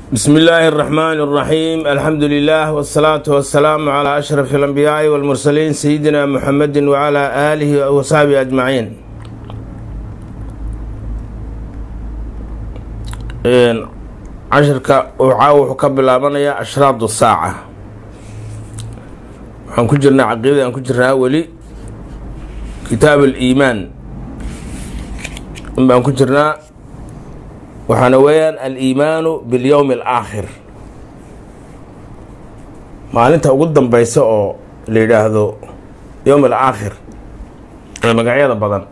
bsmi illaahi اraxmaan اraxiim alxamdu lilah wsalaatu wasalaamu calaa ashraf alambiyaai walmursaliin sayidina muxamedi wacalaa aalihi wasaxbihi ajmaciin cashirka caawa wuxuu ka bilaabanayaa ashraadu saaca waxaan ku jirnaa caqiidada aan ku jirnaa weli kitaab aliimaan in baan ku jirnaa waxaana weeyaan aliimaanu bilyowmi alaakhir maalinta ugu dambeysa oo la yidhaahdo yowm alaakhir ee magacyada badan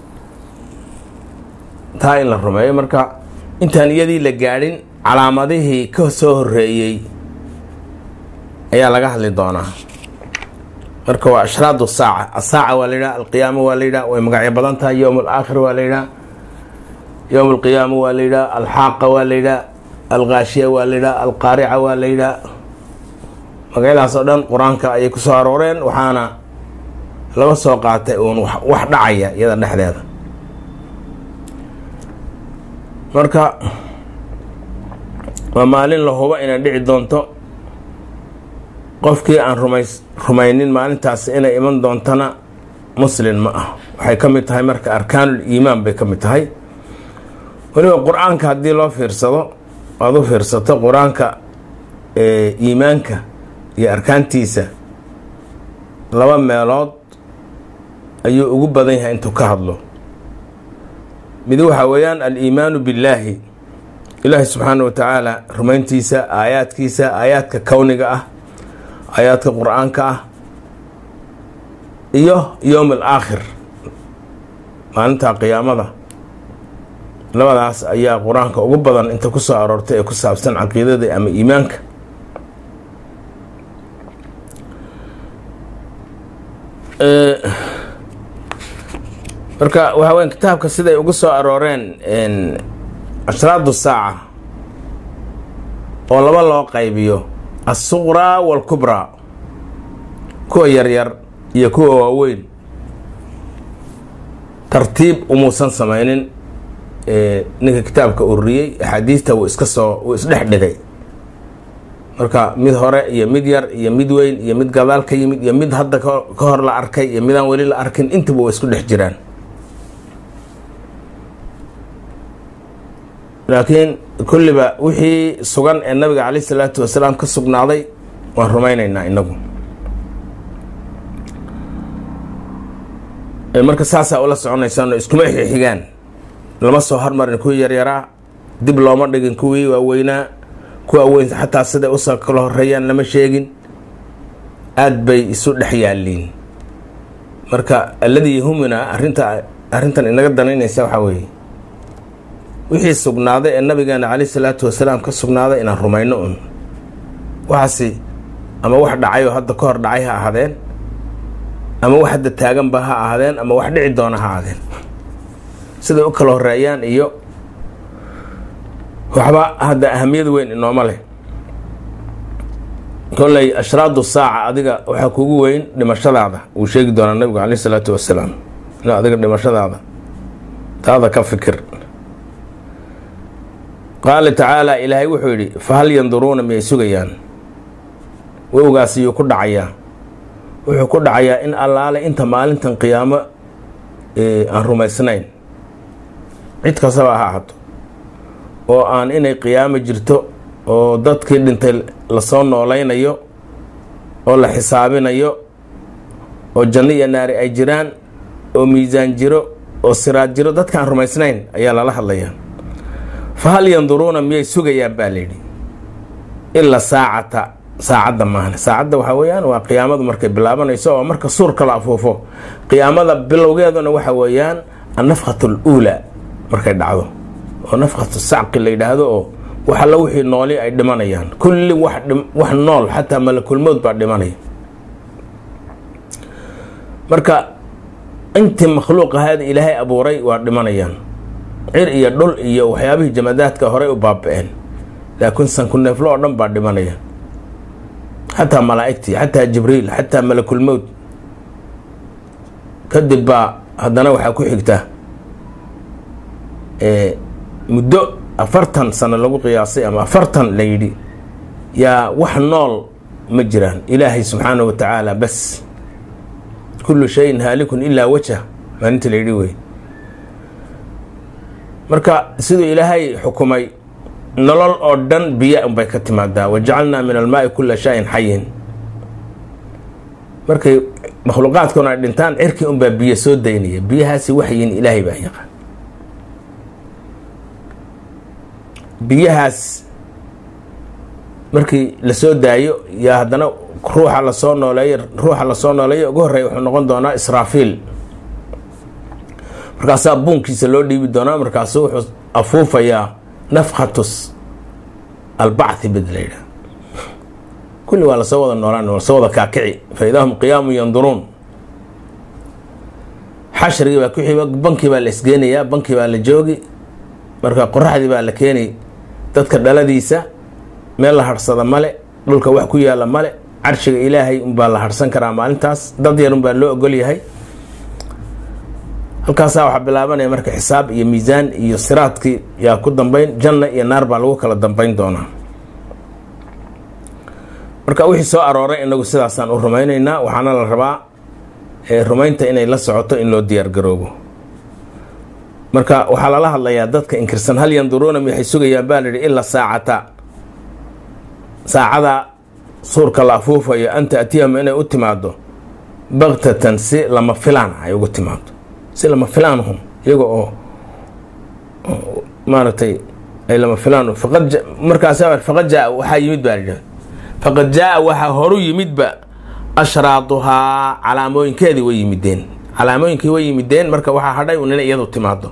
taa in la rumeeyo marka intaan iyadii la gaadhin calaamadihii ka soo horeeyey ayaa laga hadli doonaa marka waa ashraadu saaca asaaca waa la yidhaha alqiyaama waa la yidhaha way magacyo badan tahay yowm alaakhir waa la yidhaha yowm alqiyaama waa la yidhaha alxaaqa waa la yidhaha alkaashiya waa la yidhaha alqaarica waa la yidhaha magacyadaas oo dhan qur-aanka ayay ku soo arooreen waxaana laga soo qaatay uun wax dhacaya iyada dhexdeeda marka waa maalin la hubo inay dhici doonto qofkii aan rumays rumaynin maalintaas inay iman doontana muslin ma ah waxay ka mid tahay marka arkaanul iimaan bay ka mid tahay weliba qur-aanka haddii loo fiirsado aada u fiirsato qur-aanka iimaanka iyo arkaantiisa laba meelood ayuu ugu badan yahay intuu ka hadlo mid waxaa weeyaan aliimaanu billaahi ilaahi subxaana wa tacaala rumayntiisa aayaadkiisa aayaadka kowniga ah aayaadka qur-aanka ah iyo yowm alaakhir maalinta qiyaamada labadaas ayaa qur-aanka ugu badan inta ku soo aroortay ee ku saabsan caqiidada ama iimaanka marka waxaa weya kitaabka siday ugu soo arooreen ashraadu saaca oo laba loo qaybiyo assuqraa waalkubraa kuwa yaryar iyo kuwa waaweyn tartiib umuusan samaynin ninka kitaabka ururiyey axaadiista wuu iska soo wuu isdhex dhigay marka mid hore iyo mid yar iyo mid weyn iyo mid gadaal ka yimid iyo mid hadda ka hor la arkay iyo midaan weli la arkin intaba waa isku dhex jiraan laakiin kulliba wixii sugan ee nabiga caleyh isalaatu wasalaam ka sugnaaday waan rumaynaynaa inagu marka saasaa ula soconaysaan iskuma xixigaan lama soo hormarin kuwii yaryaraa dib looma dhigin kuwii waaweynaa kuwa weyn xataa siday usoo kala horeeyaan lama sheegin aada bay isu dhex yaaliin marka alladii yahumina arinta arrintan inaga danaynaysa waxaa weeye wixii sugnaaday ee nabigeena caleyh salaatu wasalaam ka sugnaaday inaan rumayno un waxaasi ama wax dhacay oo hadda ka hor dhacay ha ahaadeen ama wax hadda taaganba ha ahaadeen ama wax dhici doona ha ahaadeen siday u kala horeeyaan iyo waxba hadda ahamiyad weyn inooma leh kolley ashraadu saaca adiga waxaa kugu weyn dhimashadaada wuu sheegi doonaa nabigu caleyh isalaatu wasalaam in adiga dhimashadaada taada ka fikir qaala tacaala ilaahay wuxuu yidhi fahal yanduruuna miyay sugayaan wowgaas iyuu ku dhacayaa wuxuu ku dhacayaa in allaale inta maalintan qiyaamo aan rumaysnayn cid kastaba ha ahaato oo aan inay qiyaamo jirto oo dadkii dhintay lasoo noolaynayo oo la xisaabinayo oo janno iyo naari ay jiraan oo miisaan jiro oo siraad jiro dadkaan rumaysnayn ayaa lala hadlayaa fa hal yanduruuna miyay sugayaan baa layidhi ila saacata saacadda maahan saacadda waxaa weeyaan waa qiyaamadu markay bilaabanayso oo marka suurka la afuufo qiyaamada bilowgeeduna waxa weeyaan annafkhatu aluulaa markay dhacdo oo nafkhatu sacqi la yidhaahdo oo wax alla wixii nooli ay dhimanayaan kulli wax nool xataa malakulmood baa dhimanaya marka intii makhluuq ahaada ilaahay abuuray waa dhimanayaan cir iyo dhul iyo waxyaabihii jamadaadka horey u baaba-een laakiin sanku neeflo oo dhan baa dhimanaya xataa malaa'igtii xataa jibriil xataa malakulmowd kadib baa haddana waxaa ku xigta muddo afartan sano lagu qiyaasay ama afartan la yidhi yaa wax nool ma jiraan ilaahay subxaanahu wa tacaala bas kullu shayin haalikun ilaa wajah maalinta la yidhi wey marka siduu ilaahay xukumay nolol oo dhan biyo unbay ka timaadaa wajacalnaa min almaai kula shayin xayin markay makhluuqaadkuna ay dhintaan cirkii unbaa biyo soo daynaya biyahaasi waxyiin ilaahay baa yaqaan biyahaas markii lasoo daayo yaa haddana ruuxa lasoo nooleeyo ruuxa lasoo nooleeyo ugu horreeya wuxuu noqon doonaa israafiil markaasaa buunkiisa loo dhiibi doonaa markaasu wuxuu afuufayaa nafkhatus albacthi bid la yidhaha kulli waa lasoo wada noolaan lasoo wada kaakici fa idaa hum qiyaamun yanduruun xashrigii baa ku xiba bankii baa la isgeenayaa bankii baa la joogi marka qoraxdii baa la keenay dadka dhaladiisa meel la harhsada male dhulka wax ku yaala male carshiga ilaahay unbaa la harhsan karaa maalintaas dad yar unbaa loo ogol yahay halkaasaa waxaa bilaabanaya marka xisaab iyo miisaan iyo siraadkii yaa ku dambeyn janna iyo naar baa lagu kala dambeyn doonaa marka wixii soo arooray inagu sidaasaan u rumaynaynaa waxaana la rabaa rumaynta inay la socoto in loo diyaargaroobo marka waxaa lala hadlayaa dadka inkirsan hal yanduruuna waxay sugayaan baa layihi ilaa saacata saacada suurka la afuufayo an taatiyahum inay u timaado baktatan si lama filaan ay ugu timaado si lama filaanhum iyaga oo maaragtay ay lama filaan faqad markaas faqad jaa waxaa yimid baa layidhaha faqad jaa waxaa horu yimidba ashraaduhaa calaamooyinkeedii way yimideen calaamooyinkii way yimideen marka waxaa hadhay un inay iyadu timaado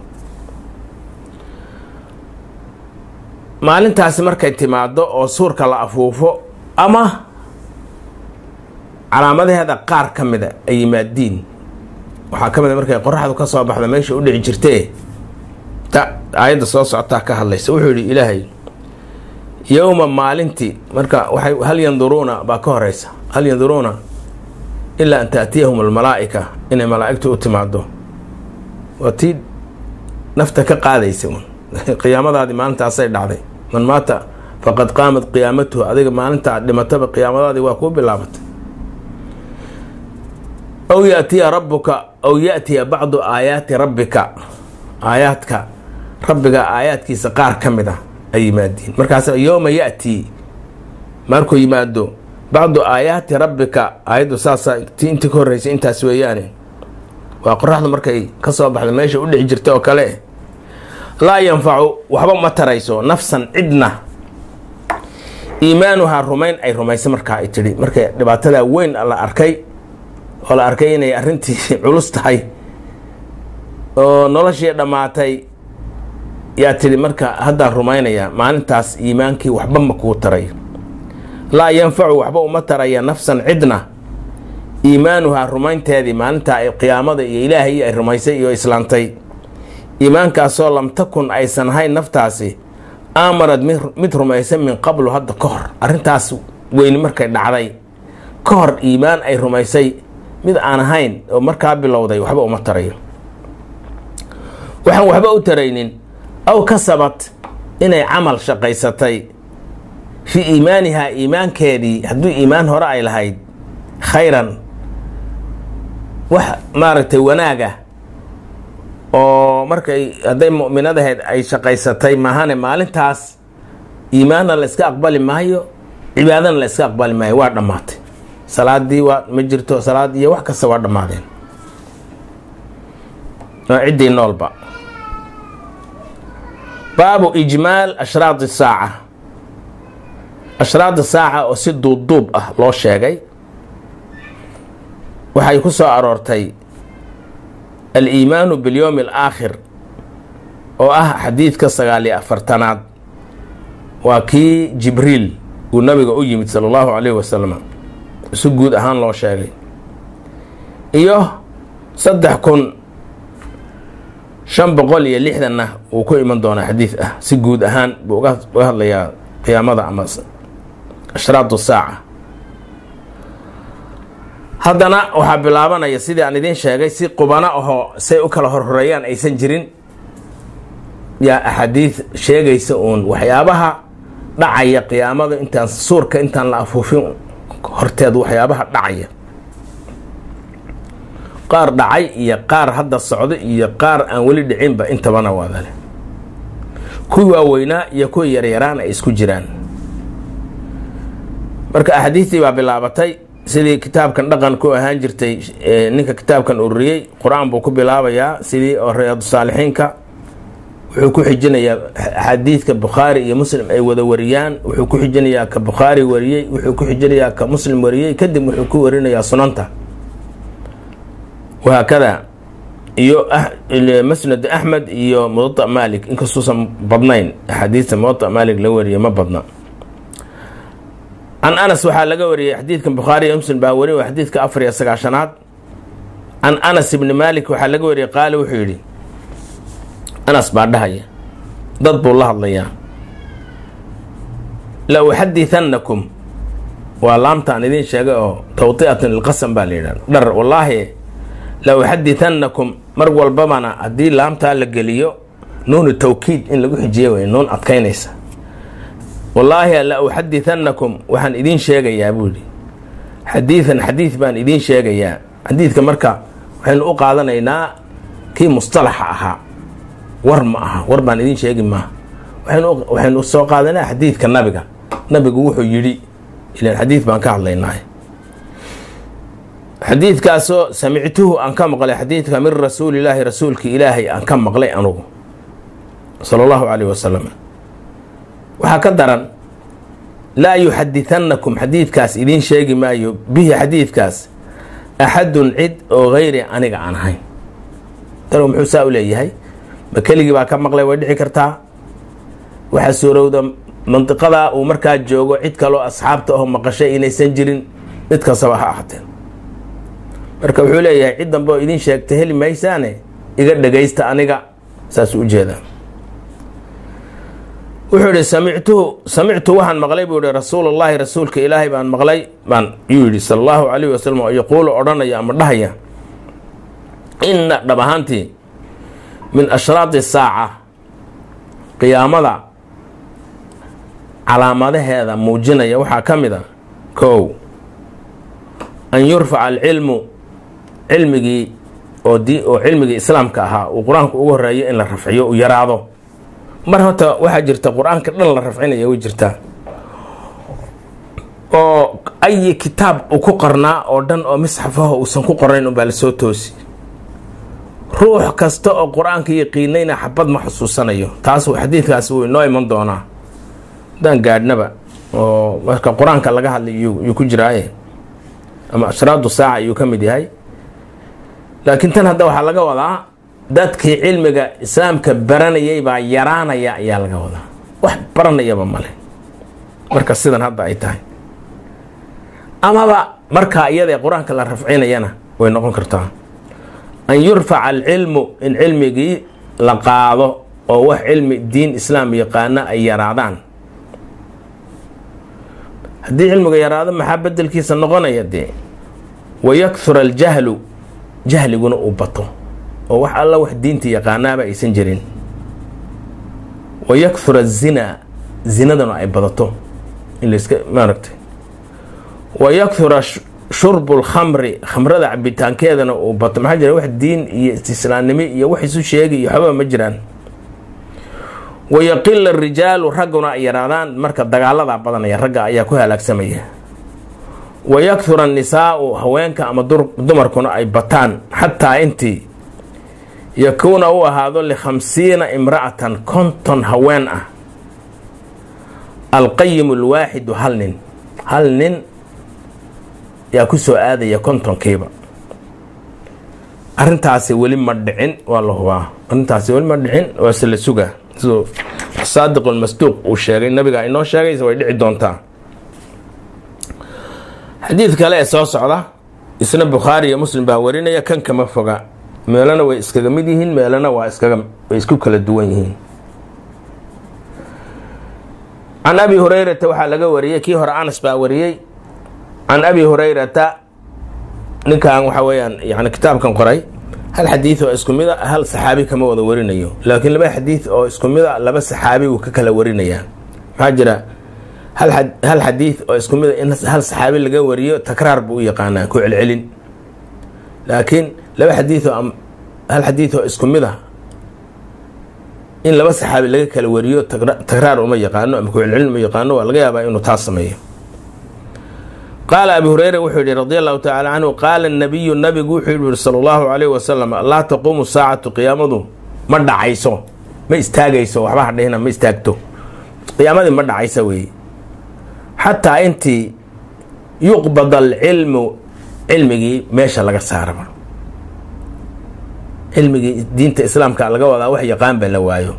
maalintaasi markay timaado oo suurka la afuufo ama calaamadaheeda qaar ka mida ay yimaadiin waxaa ka mid a markay qoraxdu ka soo baxda meesha u dhici jirtee ta aayadda soo socotaa ka hadlaysa wuxuu yidhi ilaahay yowma maalintii marka waxay hal yanduruuna baa ka horeysa hal yanduruuna ilaa an taatiyahum almalaa'ika inay malaa'igtu u timaado waa tii nafta ka qaadaysa un qiyaamadaadii maalintaasay dhacday man maata faqad qaamat qiyaamatuhu adiga maalinta aad dhimataba qiyaamadaadii waa kuu bilaabatay aw yaatiya rabbuka aw yaatiya bacdu aayaati rabbika aayaadka rabbiga aayaadkiisa qaar ka mid a ay yimaadiin markaas yowma yatii markuu yimaado bacdu aayaati rabbika aayaddu saasa ti intii ka horreysay intaas weeyaane waa qoraxdu markay ka soo baxda meesha u dhici jirta oo kale laa yanfacu waxba ma tarayso nafsan cidna iimaanuhaa rumayn ay rumaysa markaa ay tidhi markay dhibaatadaa weyn la arkay oo la arkay inay arrintii culus tahay oo noloshii dhammaatay yaa tidhi marka haddaan rumaynayaa maalintaas iimaankii waxba ma kuu taray laa yanfacu waxba uma taraya nafsan cidna iimaanuhaa rumaynteedii maalintaa ay qiyaamada iyo ilaahay ay rumaysay iyo islaantay iimaankaasoo lam takun aysan ahayn naftaasi aamarad mid rumaysan min qablu hadda ka hor arrintaas weyni markay dhacday ka hor iimaan ay rumaysay mid aan ahayn oo markaa bilowday waxba uma tarayo waxaan waxba u taraynin aw kasabat inay camal shaqaysatay fii iimaanihaa iimaankeedii hadduu iimaan hore ay lahayd khayran wax maaragtay wanaaga oo markay hadday mu'minadahayd ay shaqaysatay maahane maalintaas iimaanna la iska aqbali maayo cibaadana la iska aqbali maayo waa dhammaatay salaadii waa ma jirto salaad iyo wax kasta waa dhammaadeen oo ciddii noolba baabu ijmaal ashraad saaca ashraad saaca oo si duubduub ah loo sheegay waxay ku soo aroortay aliimaanu bilyowmi alaakhir oo ah xadiidka sagaal iyo afartanaad waa kii jibriil uu nabiga u yimid sala allahu calayhi wasalam si guud ahaan loo sheegay iyo saddex kun shan boqol iyo lixdanna wuu ku iman doonaa xadiid ah si guud ahaan buu uga hadlayaa qiyaamada ama ashraadu saaca haddana waxaa bilaabanaya sidii aan idiin sheegay si qubano ahoo say u kala horhoreeyaan aysan jirin yaa axaadiid sheegaysa uun waxyaabaha dhacaya qiyaamada intaan suurka intaan la afuufin horteed waxyaabaha dhacaya qaar dhacay iyo qaar hadda socdo iyo qaar aan weli dhicinba intabana wadale kuwii waaweynaa iyo kuwii yaryaraan ay isku jiraan marka axaadiistii baa bilaabatay sidii kitaabkan dhaqan ku ahaan jirtay ninka kitaabkan ururiyey qur-aan buu ku bilaabayaa sidii oo riyaadu saalixiinka wuxuu ku xijinayaa xadiidka bukhaari iyo muslim ay wada wariyaan wuxuu ku xijinayaa ka bukhaari wariyey wuxuu ku xijinayaa ka muslim wariyey kadib wuxuu ku warinayaa sunanta wahaakada iyo masnad axmed iyo muwada malik inkastuusan badnayn axaadiista muwada malik la wariyay ma badna can anas waxaa laga wariyey xadiidkan bukhaari iyo muslim baa wari xadiidka afar iyo sagaashanaad can anas ibni malik waxaa laga wariyey qaali wuxuu yidhi anas baa dhahaya dad buu la hadlayaa la uxadiثannakum waa laamtaan idiin sheegay oo tawطi'atan lilqasam baa la yidhahda dhar wallaahi la uxadiثannakum mar walbabana haddii laamtaa la geliyo nuunu tawkiid in lagu xijiye wey nuun adkaynaysa wallaahi la uxadiثannakum waxaan idiin sheegayaa buu yidhi xadiiثan xadiid baan idiin sheegayaa xadiidka marka waxaynu u qaadanaynaa kii mustalaxa ahaa war ma aha war baan idiin sheegi maaha waxaynu soo qaadanaa xadiidka nabiga nabigu wuxuu yidhi ilan xadiid baan ka hadlaynaa xadiidkaasoo samictuhu aan ka maqlay xadiidka min rasuulilaahi rasuulki ilaahay aan ka maqlay anugu sala allahu caleyh wasalam waxaa ka daran laa yuxadiثannakum xadiidkaas idiin sheegi maayo bihi xadiidkaas axadun cid oo gayri aniga aan ahayn tanu muxuu saa u leeyahay ma keligii baa ka maqlay way dhici kartaa waxaa suurowda mandiqadaa uu markaa joogo cid kaloo asxaabta aho maqashay inaysan jirin mid kastaba ha ahateen marka wuxuu leeyahay cid dambe oo idiin sheegta heli maysaane iga dhagaysta aniga saasuu ujeedaa wuxuu ihi samictuhu samictu waxaan maqlay buu ihi rasuulullaahi rasuulka ilaahay baan maqlay baan yuu yidhi sala allahu calayhi wasalam oo yaquulu odhanaya ama dhahaya inna dhab ahaantii min ashraadi saaca qiyaamada calaamadaheeda muujinaya waxaa ka mid a kow an yurfaca alcilmu cilmigii oo di oo cilmigii islaamka ahaa uu qur-aanku ugu horeeyo in la rafciyo uu yaraado mar horta waxaa jirta qur-aanka dhan la rafcinaya way jirtaa oo ayi kitaab uu ku qornaa oo dhan oo misxafaho uusan ku qornayn unbaa lasoo toosi ruux kasta oo qur-aanka yaqiinayna xabad ma xusuusanayo taas xadiidkaas wuu inoo iman doonaa haddaan gaadhnaba oo marka qur-aanka laga hadlay yuu ku jiraaye ama ashraadu saaca ayuu ka mid yahay laakiin tan hadda waxaa laga wadaa dadkii cilmiga islaamka baranayay baa yaraanaya ayaa laga wadaa wax baranayaba male marka sidan hadda ay tahay amaba markaa iyadae qur-aanka la rafcinayana way noqon kartaa an yurfaca alcilmu in cilmigii la qaado oo wax cilmi diin islaam yaqaana ay yaraadaan haddii cilmiga yaraado maxaa bedelkiisa noqonaya dee wayakhura aljahlu jahliguna uu bato oo wax alla wax diinta yaqaanaaba aysan jirin wayakhura azinaa zinadana ay badato in layska maaragtay wayakhura shurbu lkhamri khamrada cabitaankeedana uu bato maxaa jira wax diin iyo istislaamnimo iyo wax isu sheegi iyo waxbaba ma jiraan wayaqila arijaalu ragguna ay yaraadaan marka dagaaladaa badanaya ragga ayaa ku halaagsamaya wayakhura annisaau haweenka ama dumarkuna ay bataan xataa intii yakuuna u ahaado likhamsiina imra'atan konton haween ah alqayimu alwaaxidu hal nin hal nin yaa ku soo aadaya kontonkiiba arrintaasi weli ma dhicin waa la hubaa arrintaasi weli ma dhicin waase la sugaa siduu saadiq lmasduuq uu sheegay nabiga inoo sheegaysa way dhici doontaa xadiid kale ee soo socda isna bukhaari iyo muslim baa warinaya kan kama foga meelana way iskaga mid yihiin meelana waa iskaga way isku kala duwan yihiin can abi hurayrata waxaa laga wariyey kii hore anas baa wariyey can abi hurayrata ninkan waxa weeyaan yani kitaabkan qoray hal xadiid oo isku mid a hal saxaabi kama wada warinayo laakiin laba xadiid oo isku mid a laba saxaabi wuu ka kala warinayaa maxaa jira hal xadiid oo isku mid a in hal saxaabi laga wariyo takraar buu u yaqaanaa ku celcelin laakiin laba xadiid oo hal xadiid oo isku mid a in laba saxaabi laga kala wariyo takraar uma yaqaano ama ku celcelin uma yaqaano waa laga yaabaa inuu taas sameeyo qaala abi hureyra wuxuu yihi radi allahu tacala canhu qaala nabiyu nabigu wuxuu yihi sala allahu calayh wasalam laa taquumu saacatu qiyaamadu ma dhacayso ma istaagayso waxba hadhihina ma istaagto qiyaamadii ma dhacaysa weeye xataa intii yuqbad alcilmu cilmigii meesha laga saaraba cilmigii diinta islaamka laga wadaa wax yaqaanba la waayo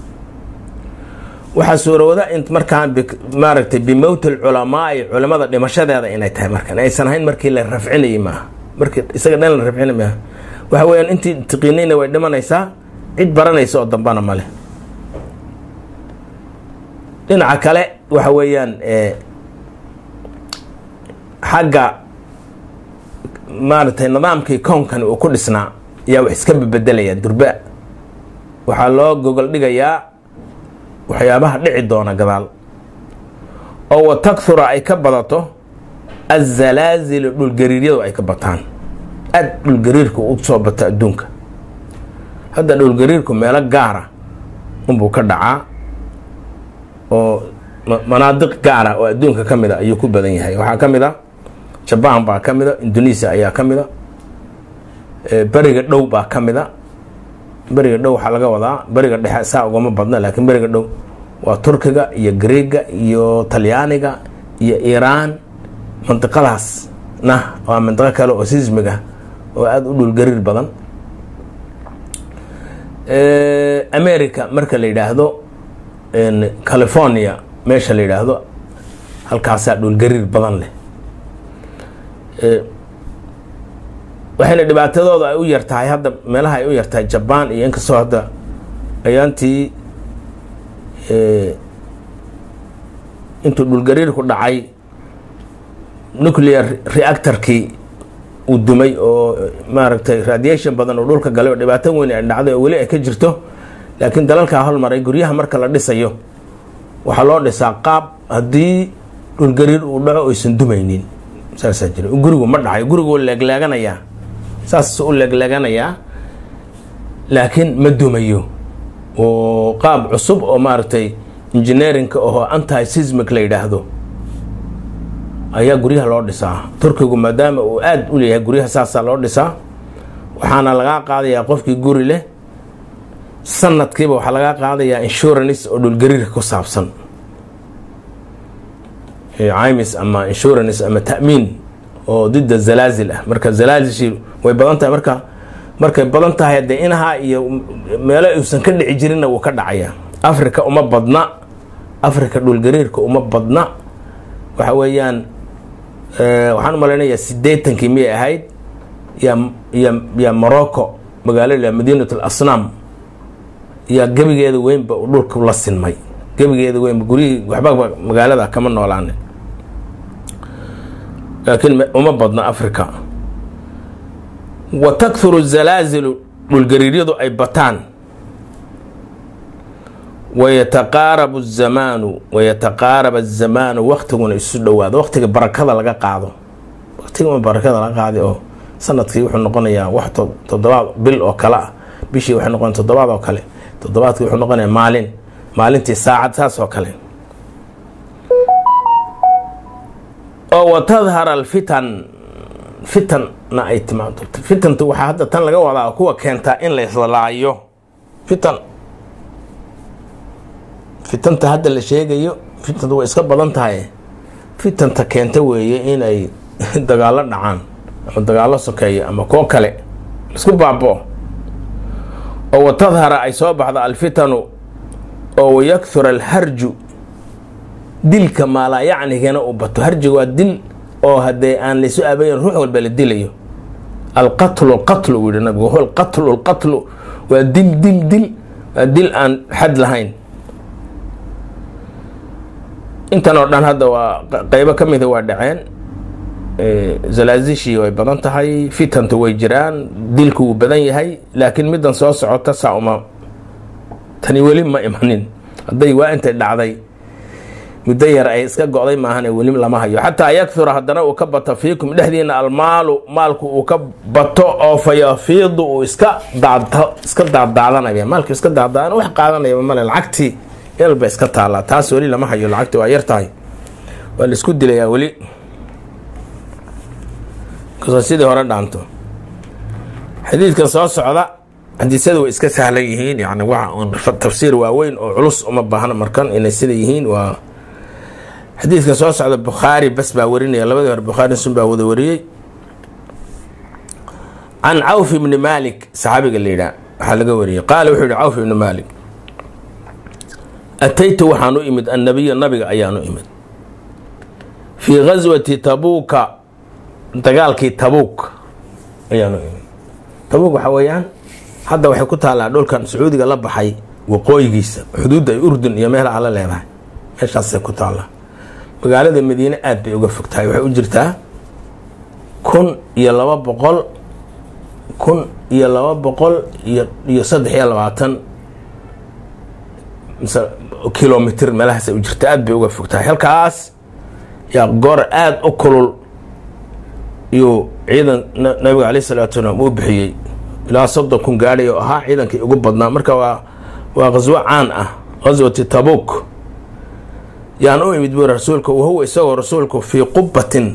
waxaa suurowda in markaan maaragtay bimowti alculamaai culamada dhimashadeeda inay tahay markan aysan ahayn markii la rafcinayay maaha markii isaga dhan la rafcinay maaha waxa weeyaan intii tiqiinayna way dhimanaysaa cid baranaysa oo dambana male dhinaca kale waxa weeyaan xagga maaragtay nidaamkii koonkani uu ku dhisnaa ayaa wax iska bebedelaya durba waxaa loo gogol dhigayaa waxyaabaha dhici doona gadaal oo wa takhura ay ka badato azalaazilu dhulgariiryadu ay ka bataan aad dhulgariirku u soo bato adduunka hadda dhulgariirku meelo gaara unbuu ka dhacaa oo manaadiq gaara oo adduunka ka mid a ayuu ku badan yahay waxaa ka mid a jabaan baa ka mid a indonesia ayaa ka mid a beriga dhow baa ka mid a beriga dhow waxaa laga wadaa beriga dhexe saa ugama badna laakiin beriga dhow waa turkiga iyo greega iyo talyaaniga iyo iiraan mandiqadaas na waa mandiqo kale oo sismiga oo aada u dhulgariir badan america marka la yidhaahdo california meesha la yidhaahdo halkaasaa dhulgariir badan leh waxayna dhibaatadooda ay u yartahay hadda meelaha ay u yartahay jabaan iyo inkastoo hadda ayaantii intuu dhulgariirku dhacay nuclear reactorkii uu dumay oo maaragtay radiation badan oo dhulka galay oo dhibaato weyn ay dhacday oo weli ay ka jirto laakiin dalalkaa hormaray guryaha marka la dhisayo waxaa loo dhisaa qaab haddii dhulgariir uu dhaco aysan dumaynin saasaa jira gurigu ma dhacayo gurigu leegleeganayaa saas u leegleeganayaa laakiin ma dumayo oo qaab cusub oo maaragtay engineerinka oo anti sismic la yidhaahdo ayaa guryaha loo dhisaa turkigu maadaama uu aada u leeyahay guryaha saasaa loo dhisaa waxaana lagaa qaadayaa qofkii guri leh sanadkiiba waxaa lagaa qaadayaa insurance oo dhulgariirka ku saabsan cimis ama insurance ama ta'miin oo didda zalaazil ah marka zalaazishii way badan tahay marka markay badan tahay dee inahaa iyo meelo uusan ka dhici jirinna wuu ka dhacaya africa uma badna africa dhulgariirka uma badna waxa weeyaan waxaan u malaynayaa siddeetankii miyay ahayd ya ya ya morocco magaalada madiinat alasnaam yaa gebigeeda weynba uu dhulka la sinmay gebigeeda weynba guryihii waxba magaalada kama noolaane laakiin uma badna africa wa takhuru zalaazilu dhulgariiryadu ay bataan wayataqaarabu zamaanu wayataqaarab azamaanu waktiguna isu dhowaado waktiga barakada laga qaado waktiga barakada laga qaaday oo sanadkii wuxuu noqonayaa wax toddobaad bil oo kale ah bishii waxay noqon toddobaad oo kale toddobaadkii wuxuu noqonayaa maalin maalintii saacad saas oo kale oo watadhara alfitan fitanna ay timaado fitantu waxaa hadda tan laga wadaa kuwa keentaa in la islaayo fitan fitanta hadda la sheegayo fitanta way iska badan tahay fitanta keenta weeye inay dagaallo dhacaan ama dagaallo sokeeyo ama kuwo kale isku baabo oo watadhara ay soo baxdo alfitanu oo wayakhura alharju dilka maalaa yacnigana uu bato harjiga waa dil oo haddee aan laysu aabayn ruux walba la dilayo alqatlu alqatlu uu yihi nabigu huwa alqatlu alqatlu waa dil dil dil waa dil aan xad lahayn intan oo dhan hadda waa qeybo ka mida waa dhaceen zalaazishii way badan tahay fitantu way jiraan dilku wuu badan yahay laakiin middan soo socota saa uma tani weli ma imanin hadday waa intay dhacday muddo yar ay iska go-day maahane weli lama hayo xataa yakura haddana uu ka bato fiikum dhexdiina almaalu maalku uu ka bato oo fayafiidu uu iska daadto iska daadaadanaya maalku iska daadaadan wax qaadanaya male lacagtii elba iska taallaa taas weli lama hayo lacagti waa yar tahay waa la isku dilayaa weli kasoo sidii hore dhaanto xadiidkan soo socda xadiisyada way iska sahlan yihiin yani waa tafsiir waaweyn oo culus uma baahna markan inay sida yihiin waa xadiidkan soo socda bukhaari bas baa warinaya labadii hore bukhaari sun baa wada wariyey can cawf ibni maalik saxaabiga la yidhaah waxaa laga wariyey qaala wuxuu yihi cawf ibni maalik ataytu waxaan u imid annabiya nabiga ayaan u imid fii gaswati tabuuka dagaalkii tabuuk ayaan u imid tabuuk waxaa weeyaan hadda waxay ku taallaa dhulkan sacuudiga la baxay waqooyigiisa xuduudda ay urdun iyo meelaha la leedahay meeshaasay ku taallaa magaalada madiine aad bay uga fog tahay waxay u jirtaa kun iyo laba boqol kun iyo laba boqol iyo iyo saddex iyo labaatan kilomitr meelahaasay u jirta aad bay uga fog tahay halkaas yaa goor aada u kulul iyuu ciidan nabiga caleyh salaatu salaam uu bixiyey ilaa soddon kun gaadhay oo ahaa ciidankii ugu badnaa marka waa waa qaswo caan ah qaswati tabuk yaan u imid buuri rasuulka wahuwa isagoo rasuulku fii qubatin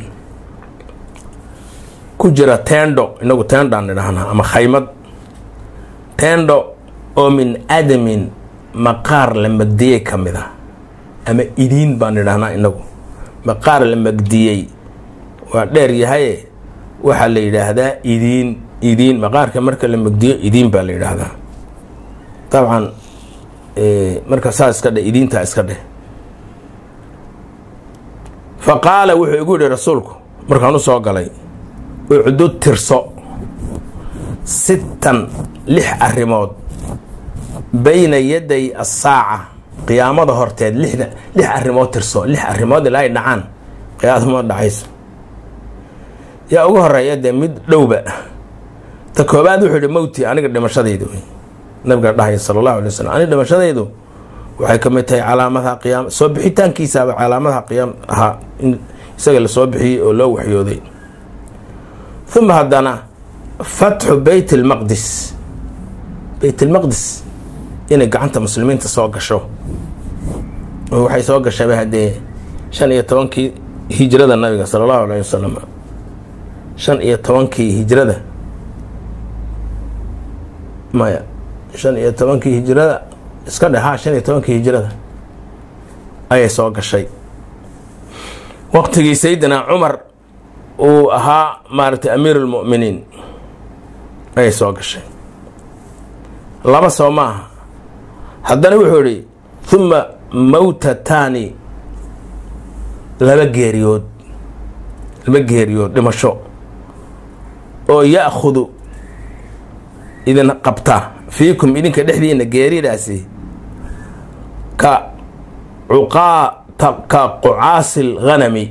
ku jira tendo inagu tendaan idhahnaa ama khaymad tendo oo min adamin maqaar la magdiyey ka mid ah ama idiin baan idhahnaa inagu maqaar la magdiyey waa dheer yahaye waxaa la yidhaahdaa idiin idiin maqaarka marka la magdiyo idiin baa la yidhaahdaa dabcan marka saa iska dheh idiintaa iska dheh fa qaala wuxuu igu yihi rasuulku markaan u soo galay ucdud tirso sittan lix arrimood bayna yaday asaaca qiyaamada horteed lixda lix arrimood tirso lix arrimood ilaa ay dhacaan qiyaadama dhacayso yaa ugu horeeya dee mid dhowba ta koobaad wuxuu yihi mowti aniga dhimashadaydu wey nabiga dhahaya sala allahu alay wasalam aniga dhimashadaydu waxay ka mid tahay calaamadaha qiyaama soo bixitaankiisaaba calaamadaha qiyaam ahaa in isaga la soo bixiyey oo loo waxyooday uma haddana fatxu beyt almaqdis beyt almaqdis inay gacanta muslimiinta soo gasho oo waxay soo gashayba haddee shan iyo tobankii hijrada nabiga sala allahu alayh wasalam shan iyo tobankii hijrada maya shan iyo tobankii hijrada iska dheh ha shan iyo tobankii hijrada ayay soo gashay waqtigii sayidina cumar uu ahaa maaragtay amiir lmu'miniin ayay soo gashay laba soo ma aha haddana wuxuu idhi huma mawtataani laba geeriyood laba geeriyood dhimasho oo ya'khudu idin qabta fiikum idinka dhexdiina geeridaasi ka cuqaa ka qucaasil ghanami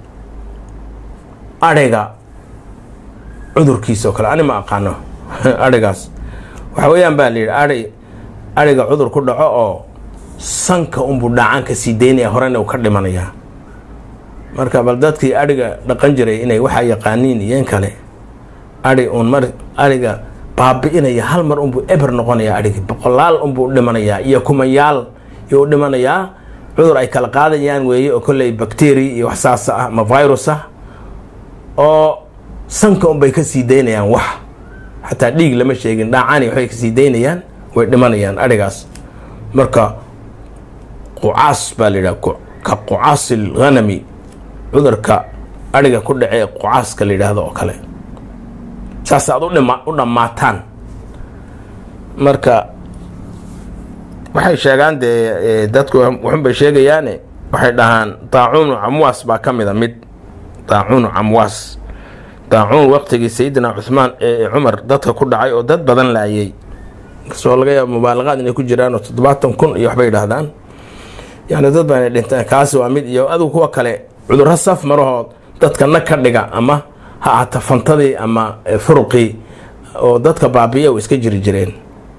adhiga cudurkiisa oo kale ani ma aqaano adhigaas waxa weeyaan baa la yidhi ai adhiga cudur ku dhaco oo sanka unbuu dhaacaan ka sii daynaya horena uu ka dhimanayaa marka bal dadkii adhiga dhaqan jiray inay waxaa yaqaaniin iyoin kale adhi uun mar adhiga baabi-inaya hal mar unbuu eber noqonayaa adhigi boqolaal unbuu dhimanayaa iyo kumayaal iyuu dhimanayaa cudur ay kala qaadayaan weeye oo kolley bacteria iyo wax saasa ah ama virus ah oo sanka unbay ka sii daynayaan wax xataa dhiig lama sheegin dhaacani waxbay ka sii daynayaan way dhimanayaan adhigaas marka qucaas baa la yidhaha ka qucaasil ghanami cudurka adhiga ku dhacee qucaaska la yidhaahdo oo kale saas aad udhima u dhammaataan marka waxay sheegaan dee dadku waxunbay sheegayaane waxay dhahaan daacuunu camwaas baa ka mida mid daacuunu camwaas daacuun waqtigii sayidina cuhmaan ee cumar dadka ku dhacay oo dad badan laayay kasoo laga yaaba mubaalaqaad inay ku jiraan oo toddobaatan kun iyo waxbay dhahdaan yani dad baa inay dhintaan kaasi waa mid iyo adigu kuwa kale cudurro saf marahood dadka nag ka dhiga ama ha ahata fantadii ama furuqii oo dadka baabiya u iska jiri jireen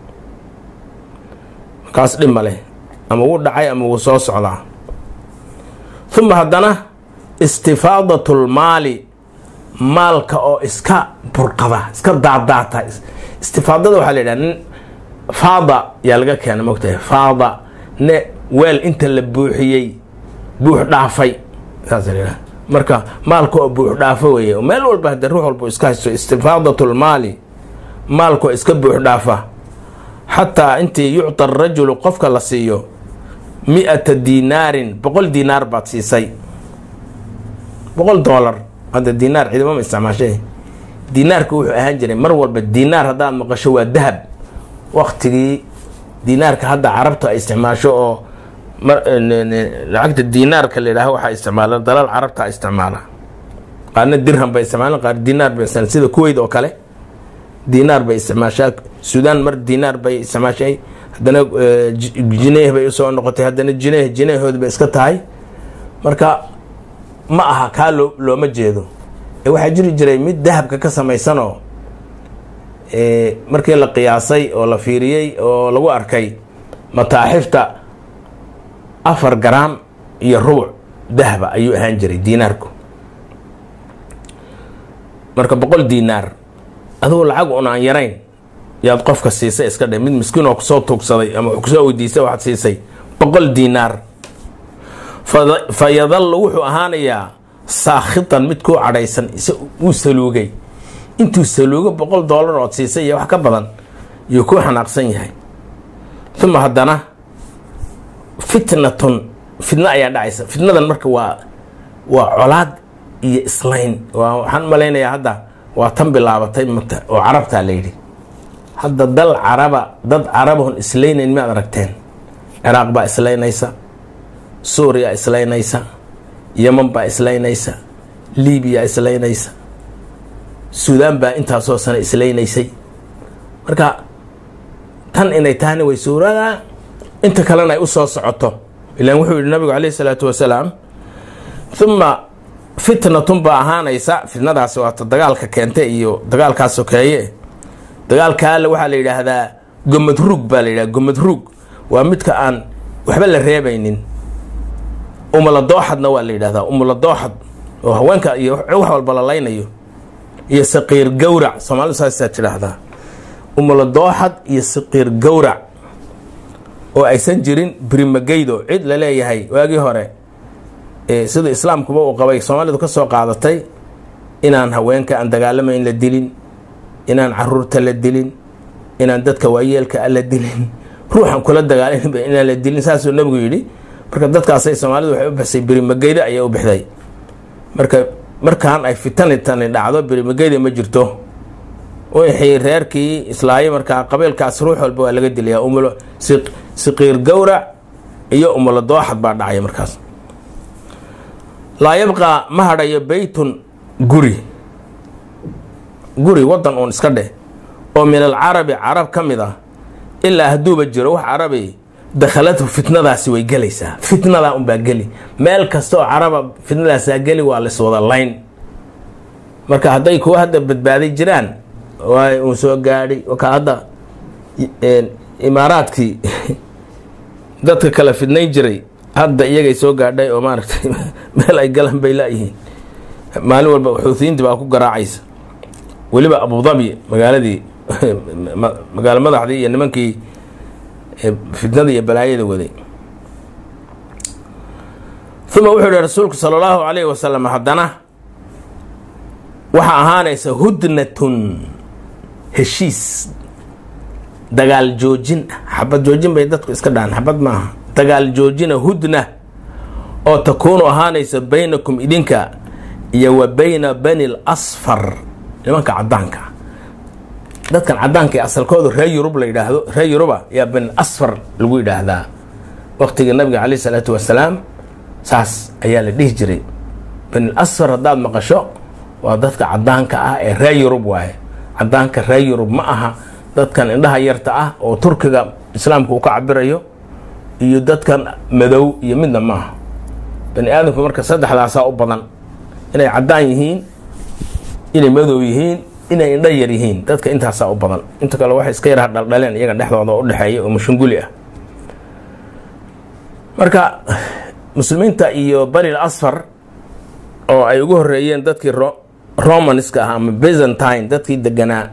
markaas dhib ma leh ama wuu dhacay ama wuu soo socdaa uma haddana istifaadatlmaali maalka oo iska burqada iska daadaata istifaadada waxaa la yidhaha nin faada yaa laga keena mogtahay faada ne weel inta la buuxiyey buux dhaafay saasa layidhaha marka maalka oo buux dhaafo weeye meel walba hadde ruux walba iska haysto istifaadatlmaali maalka oo iska buux dhaafa xataa intii yucta arajulu qofka la siiyo mi-ata dinaarin boqol dinaar baad siisay boqol doolar hadda dinaar ciidamama isticmaashay dinaarka wuxuu ahaan jiray mar walba dinaar haddaad maqasho waa dahab waktigii dinaarka hadda carabta ay isticmaasho oo lacagta dinaarka la yidhaaho waxaa isticmaala dalal carabta isticmaala qaarna dirham bay isticmaalaan qaar dinaar bay isticmaala sida kuweyt oo kale dinaar bay isticmaashaa suudaan mar dinaar bay isticmaashay haddana jineeh bay usoo noqotay haddana jineeh jineehood bay iska tahay marka ma aha kaa loo looma jeedo ee waxaa jiri jiray mid dahabka ka samaysanoo markii la qiyaasay oo la fiiriyey oo lagu arkay mataaxifta afar garaam iyo rubuc dahaba ayuu ahaan jiray diinaarku marka boqol diinaar adugu lacag un aan yarayn yaad qofka siisay iska dhe mid miskiin oo kusoo tuugsaday ama kusoo weydiistay waxaad siisay boqol diinaar fa yadallu wuxuu ahaanayaa saakhitan mid kuu cadhaysan uu saluugay intuu saluugo boqol doolar ood siisay iyo wax ka badan yuu kuu xanaaqsan yahay uma haddana fitnatun fitno ayaa dhacaysa fitnadan marka waa waa colaad iyo islayn waxaan malaynayaa hadda waa tan bilaabatay oo carabtaa la yidhi hadda dal caraba dad carabahon islaynayn miaad aragteen ciraaq baa islaynaysa suuriya islaynaysa yeman baa islaynaysa libiya islaynaysa suudaan baa intaasoo sano islaynaysay marka tan inay tahayna way suuradaa inta kalena ay u soo socoto ilaan wuxuu yihi nabigu calayhi salaatu wasalaam uma fitnatun baa ahaanaysa fitnadaasi waata dagaalka keente iyo dagaalkaa sokeeye dagaalka alle waxaa la yidhaahdaa gomad ruug baa la yidhahda gomad ruug waa midka aan waxba la reebaynin umala dooxadna waa la yidhahdaa umala dooxad oo haweenka iyo wax walba la laynayo iyo saqiir gawrac soomaalidu saasaa tidhaahdaa umala dooxad iyo saqiir gawrac oo aysan jirin birimageydo cid la leeyahay waagii hore sida islaamkuba uu qabay soomaalidu ka soo qaadatay inaan haweenka aan dagaalamayn la dilin inaan caruurta la dilin inaan dadka waayeelka a la dilin ruuxan kula dagaalanba inaan la dilin saasuu nabigu yidhi marka dadkaasay soomaalidu waxay u bixisay birimageyda ayay u bixday marka markaan ay fitani tani dhacdo birimageyda ma jirto wixii reerkii islaayo markaa qabiilkaas ruux walba waa laga dilaya umulo siqiir gawrac iyo umulo dooxad baa dhacaya markaas laa yabqaa ma hadhayo beytun guri guri waddan uun iska dheh oo min alcarabi carab ka mid ah ilaa hadduuba jiro wax carabi dakhaladhu fitnadaasi way gelaysaa fitnadaa unbaa geli meel kasta oo caraba fitnadaasaa geli waa laiswada layn marka hadday kuwa hadda badbaaday jiraan waay uu soo gaadhay ka hadda imaaraadkii dadka kala fidnayn jiray hadda iyagay soo gaadhay oo maaragtay meel ay galan bay laayihiin maalin walba xuutiyiintii baa ku garaacaysa weliba abudabi magaaladii magaalo madaxdii iyo nimankii fitnada iyo balaayada waday uma wuxuu yihi rasuulku sala allahu calayhi wasalam haddana waxaa ahaanaysa hudnatun heshiis dagaal joojin xabad joojin bay dadku iska dhahaan xabad maaha dagaal joojina hudna oo takuunu ahaanaysa baynakum idinka iyo wa bayna bani l asfar nimanka cadaanka dadkan cadaanka ee asalkooda reer yurub la yidhaahdo reer yuruba yaa bani asfar lagu yidhaahdaa waqtigii nabiga caleyh isalaatu wasalaam saas ayaa la dhihi jiray bani asfar haddaad maqasho waa dadka cadaanka ah ee reer yurub waaye cadaanka reer yurub ma aha dadkan indhaha yarta ah oo turkiga islaamka uu ka cabirayo iyo dadkan madow iyo midna maaha bani aadamku marka saddexdaasaa u badan inay caddaan yihiin inay madow yihiin inay indho yar yihiin dadka intaasaa u badan inta kale waxay iska yaraha dhaldhaleen iyaga dhexdooda u dhexeeya oo mashunguli ah marka muslimiinta iyo baril asfar oo ay ugu horeeyeen dadkii romanska ah ama byzantine dadkii deganaa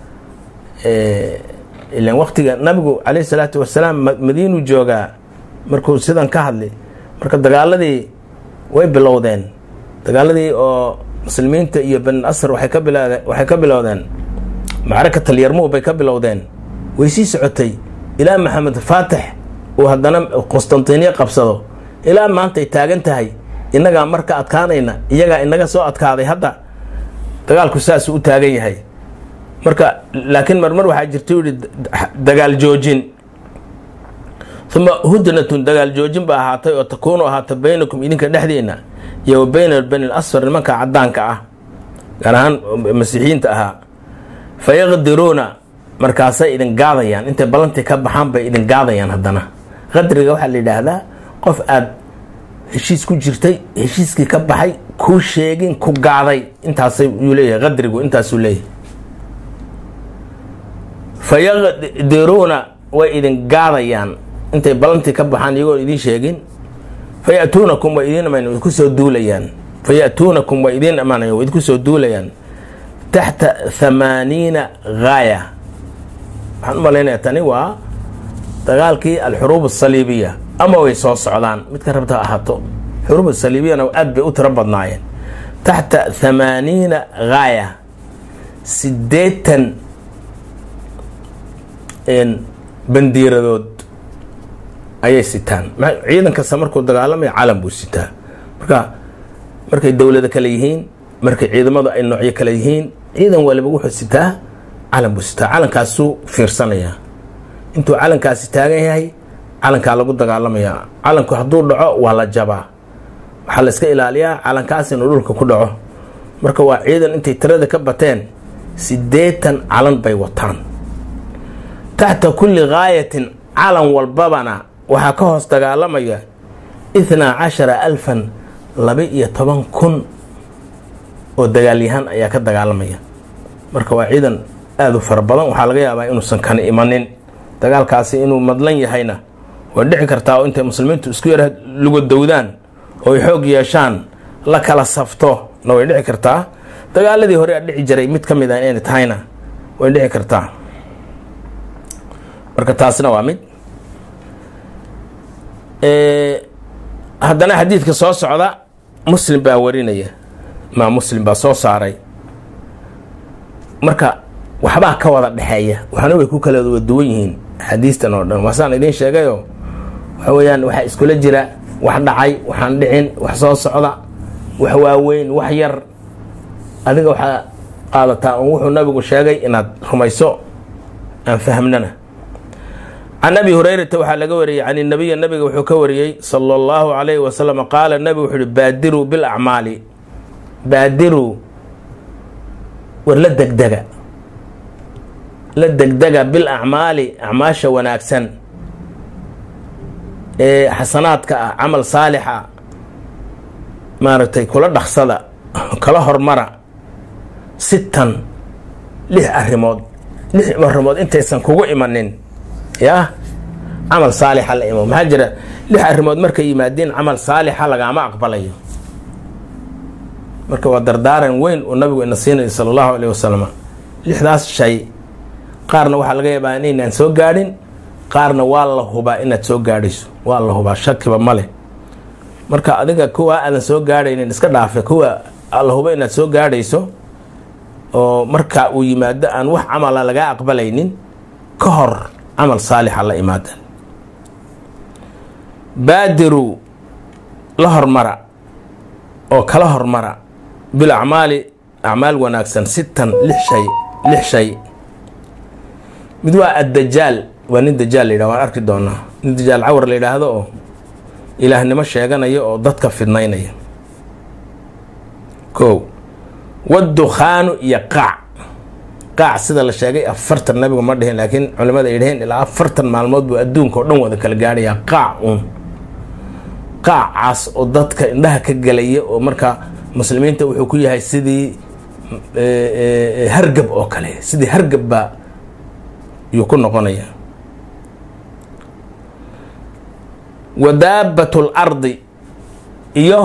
ilan waqtiga nabigu caleyhi salaatu wasalaam madiinu joogaa markuu sidan ka hadlay marka dagaaladii way bilowdeen dagaaladii oo muslimiinta iyo bani asr waxay ka bilowdeen waxay ka bilowdeen macrakatal yarmuug bay ka bilowdeen way sii socotay ilaa maxamed faatix uu haddana qustantiniya qabsado ilaa maantay taagan tahay innagaa marka adkaanayna iyagaa inaga soo adkaaday hadda dagaalku saasuu u taagan yahay marka laakiin marmar waxaa jirta u yihi dagaal joojin uma hudnatun dagaal joojin ba ahaatay oo takuunu ahaata baynakum idinka dhexdiina iyo wa bayna bani lasfar nimanka cadaanka ah gaar ahaan masiixiyiinta ahaa fa yaqdiruuna markaasay idin gaadayaan intay ballantii ka baxaan bay idin gaadayaan haddana qadriga waxaa la yidhaahdaa qof aada heshiis ku jirtay heshiiskii ka baxay kuu sheegin ku gaaday intaasay yuu leeyahay qadrigu intaasuu leeyahay fa yaqdiruuna way idin gaadayaan intay ballantii ka baxaan iyagoon idiin sheegin fa yatuunakum way idiin iman way kusoo duulayaan fa ya'tuunakum way idiin imanaya way idinku soo duulayaan taxta thamaaniina gaaya waxaan u malaynayaa tani waa dagaalkii alxuruub asaliibiya ama way soo socdaan midka rabta ha ahaato xuruub asaliibiyana aad bay u tiro badnaayeen taxta thamaaniina gaaya siddeetan bandiiradood ayay sitaan ciidan kasta markuu dagaalamaya calan buu sitaa marka markay dowlada kale yihiin markay ciidamadu ay noocyo kale yihiin ciidan waliba wuxuu sitaa calan buu sitaa calankaasuu fiirsanayaa intuu calankaasi taagan yahay calankaa lagu dagaalamayaa calanku hadduu dhaco waa la jabaa waxaa la iska ilaaliyaa calankaas inuu dhulka ku dhaco marka waa ciidan intay tirada ka bateen siddeetan calan bay wataan taxta kulli gaayatin calan walbabana waxaa ka hoos dagaalamaya ithnaa cashara alfan laba iyo toban kun oo dagaalyahaan ayaa ka dagaalamaya marka waa ciidan aada u fara badan waxaa laga yaabaa inuusan kana imanin dagaalkaasi inuu madlan yahayna way dhici kartaa oo intay muslimiintu isku yara lugodowdaan oo ay xoog yeeshaan la kala safto na way dhici kartaa dagaaladii hore a dhici jiray mid ka mid a inay tahayna way dhici kartaa marka taasna waa mid haddana xadiidka soo socda muslim baa warinaya maa muslim baa soo saaray marka waxbaa ka wada dhexeeya waxna way ku kala duwan yihiin xadiistan oo dhan waasaan idiin sheegayo waxa weeyaan waxaa iskula jira wax dhacay waxaan dhicin wax soo socda wax waaweyn wax yar adiga waxaa qaadataa un wuxuu nabigu sheegay inaad rumayso aan fahmnana can abi hurayrata waxaa laga wariyey can nabiya nabiga wuxuu ka wariyey sala allahu calayhi wasalam qaala nabigu wuxuu uhi baadiruu bilacmaali baadiruu war la degdega la degdega bil acmaali acmaasha wanaagsan ee xasanaadka ah camal saalixa maaragtay kula dhaqsada kala hormara sitan lix arrimood lix arrimood intaysan kugu imanin yaa camal saalixa la imo maxaa jira lix arrimood markay yimaadiin camal saalixa lagaama aqbalayo marka waa dardaaran weyn uu nabigu ina siinaya sala allahu alayh wasalam lixdaas shay qaarna waxaa laga yaabaa inaynaan soo gaadhin qaarna waa la hubaa inaad soo gaadhayso waa la hubaa shakiba ma leh marka adiga kuwa aadan soo gaadhaynin iska dhaafe kuwa la huba inaad soo gaadhayso oo marka uu yimaado aan wax camala lagaa aqbalaynin ka hor camal saalixa la imaada baadiruu la hormara oo kala hormara bil acmaali acmaal wanaagsan sitan lix shay lix shay mid waa addajaal waa nin dajaal la yidhah waan arki doonaa nin dajaal cawar la yidhaahdo oo ilaahnimo sheeganaya oo dadka fidnaynaya kow waddukhaanu iyo qaac qaac sida la sheegay afartan nabigu ma dhihin laakiin culimada ay dhaheen ilaa afartan maalmood buu adduunka oo dhan wada kala gaadhayaa qaac uun qaacaas oo dadka indhaha ka gelaya oo markaa muslimiinta wuxuu ku yahay sidii hargab oo kale sidii hargab baa yuu ku noqonaya wa daabat lardi iyo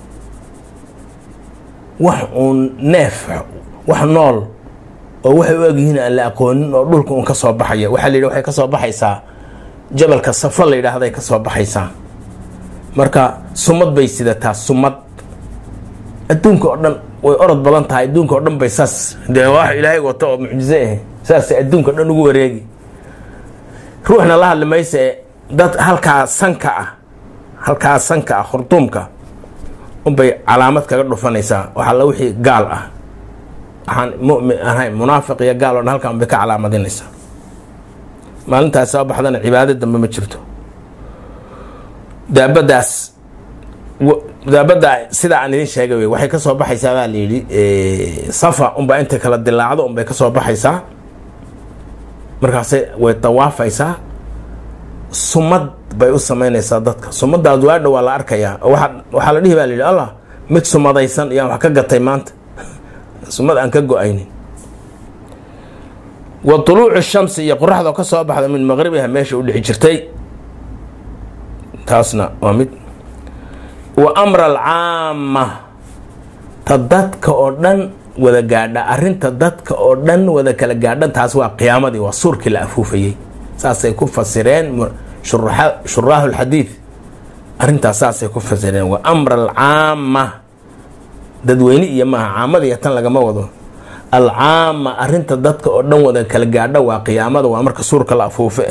wax uun neef wax nool oo waxay u egyihiin aan la aqoonin oo dhulka uun ka soo baxaya waxaa la yidhi waxay ka soo baxaysaa jabalka safo la yidhaahday ka soo baxaysaa marka sumad bay sidataa sumad adduunka oo dhan way orod badan tahay adduunka oo dhan bay saas dee wax ilaahay wato oo mucjize ah saasay adduunka o dhan ugu wareegi ruuxna la hadli maysa e dad halkaa sanka ah halkaa sanka ah khurduumka unbay calaamad kaga dhufanaysaa waxaa la wixii gaal ah waxaan mumin ahayn munaafiq iyo gaal o dhan halkaa unbay ka calaamadinaysaa maalintaas soo baxdana cibaado dambe ma jirto daabadaas daabadda sidaa aan idin sheegay wey waxay ka soo baxaysaa baa la yidhi safa unbaa intay kala dilaacdo unbay ka soo baxaysaa markaase way dawaafaysaa sumad bay u samaynaysaa dadka sumadaas waadha waa la arkayaa waa waxaa la dhihi baa la yidhi allah mid sumadaysan iyaan wax ka gatay maanta sumad aan ka go-aynin wa tuluucu shamsi iyo qoraxda oo ka soo baxda min maqribiha meesha u dhixi jirtay taasna waa mid wa amra alcaama ta dadka oo dhan wada gaadha arrinta dadka oo dhan wada kala gaadhan taas waa qiyaamadii waa suurkii la afuufayey saasay ku fasireen shuraahu lxadiid arrintaas saasay ku fasireen wa amra alcaama dadweyne iyo maaha caamadiiyo tan lagama wado alcaama arrinta dadka oo dhan wada kala gaadha waa qiyaamada waa marka suurka la afuufe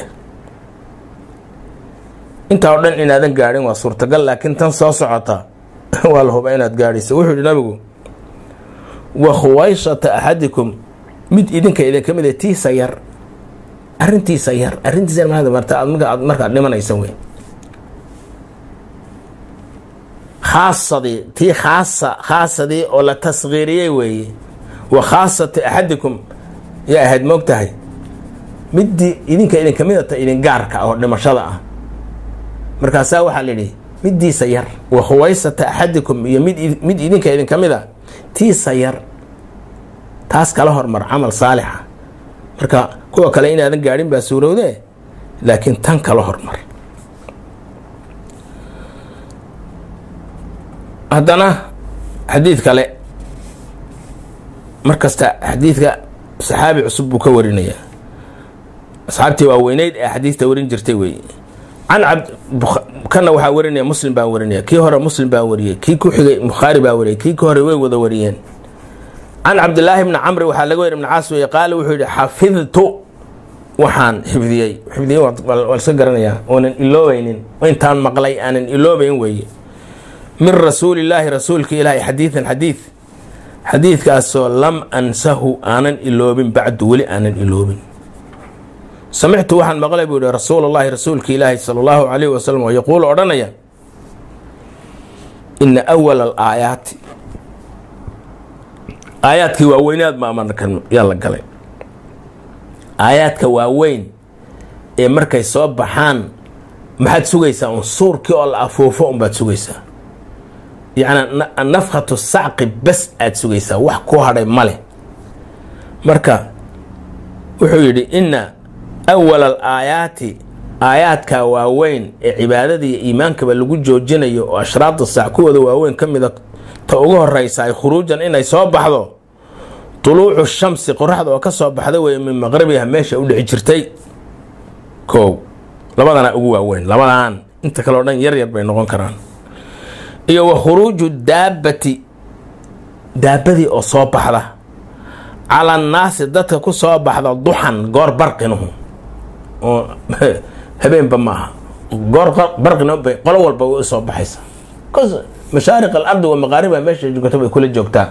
intaa oo dhan inaadan gaadhin waa suurtagal laakiin tan soo socota waa la huba inaad gaadhayso wuxuu yihi nabigu wa khuwayshata axadikum mid idinka idin ka mid a tiisa yar arrintiisa yar arrintiisa maada marta aad marka aad markaad dhimanaysa wey khaasadii tii khaasa khaasadii oo la tasgiiriyey weeye wa khaasati axadikum yaa ahayd moog tahay middii idinka idin ka midata idin gaarka ah oo dhimashada ah markaasaa waxaa layidhi middiisa yar wa khuwaysata axadikum iyo mid mid idinka idin ka mid a tiisa yar taas kala hormar camal saalixa marka kuwa kale inaadan gaadhin baa suurowde laakiin tan kala hormar haddana xadiid kale mar kasta xadiidka saxaabi cusub buu ka warinayaa asxaabtii waa weyneyd ee xadiidta warin jirtay wey can kana waxaa warinaya muslim baa warinaya kii hore muslim baa wariyey kii ku xigay bukhaari baa wariyay kii ka hore way wada wariyeen can cabdilaahi bni camri waxaa laga wari ibn caas weye qaale wuxuu yihi xafidtu waxaan xifdiyey xifdiyey waa iska garanayaa oonan iloobeynin intaan maqlay aanan iloobeyn weeye min rasuulillaahi rasuulka ilaahi xadiidan xadiid xadiidkaasoo lam ansahu aanan iloobin bacdu weli aanan iloobin samictu waxaan maqlay buu yihi rasuul allahi rasuulka ilaahi sala allahu calayh wasalam oo yaquulu odhanaya ina awala alaayaati aayaadkii waaweynaad ma amarkan yaa la galay aayaadka waaweyn ee markay soo baxaan maxaad sugaysaa un suurkii oo la afuufo unbaad sugaysaa yacni nafkhatu sacqi bes aad sugaysaa wax ku hadhay male marka wuxuu yidhi ina awala al aayaati aayaadka waaweyn ee cibaadada iyo iimaankaba lagu joojinayo oo ashraada saac kuwooda waaweyn ka mida ta ugu horeysa ay khuruujan inay soo baxdo tuluucu shamsi qoraxda oo ka soo baxda wey min maqribiha meesha u dhici jirtay kow labadana ugu waaweyn labadan inta kale o dhan yar yar bay noqon karaan iyo wa khuruuju daabati daabadii oo soo baxda cala annaasi dadka ku soo baxda duxan goor barqinuhu oo habeenba ma aha goor barqina bay qolo walba way usoo baxaysa mashaariq alardi wa maqaariba meesha joogto bay kula joogtaa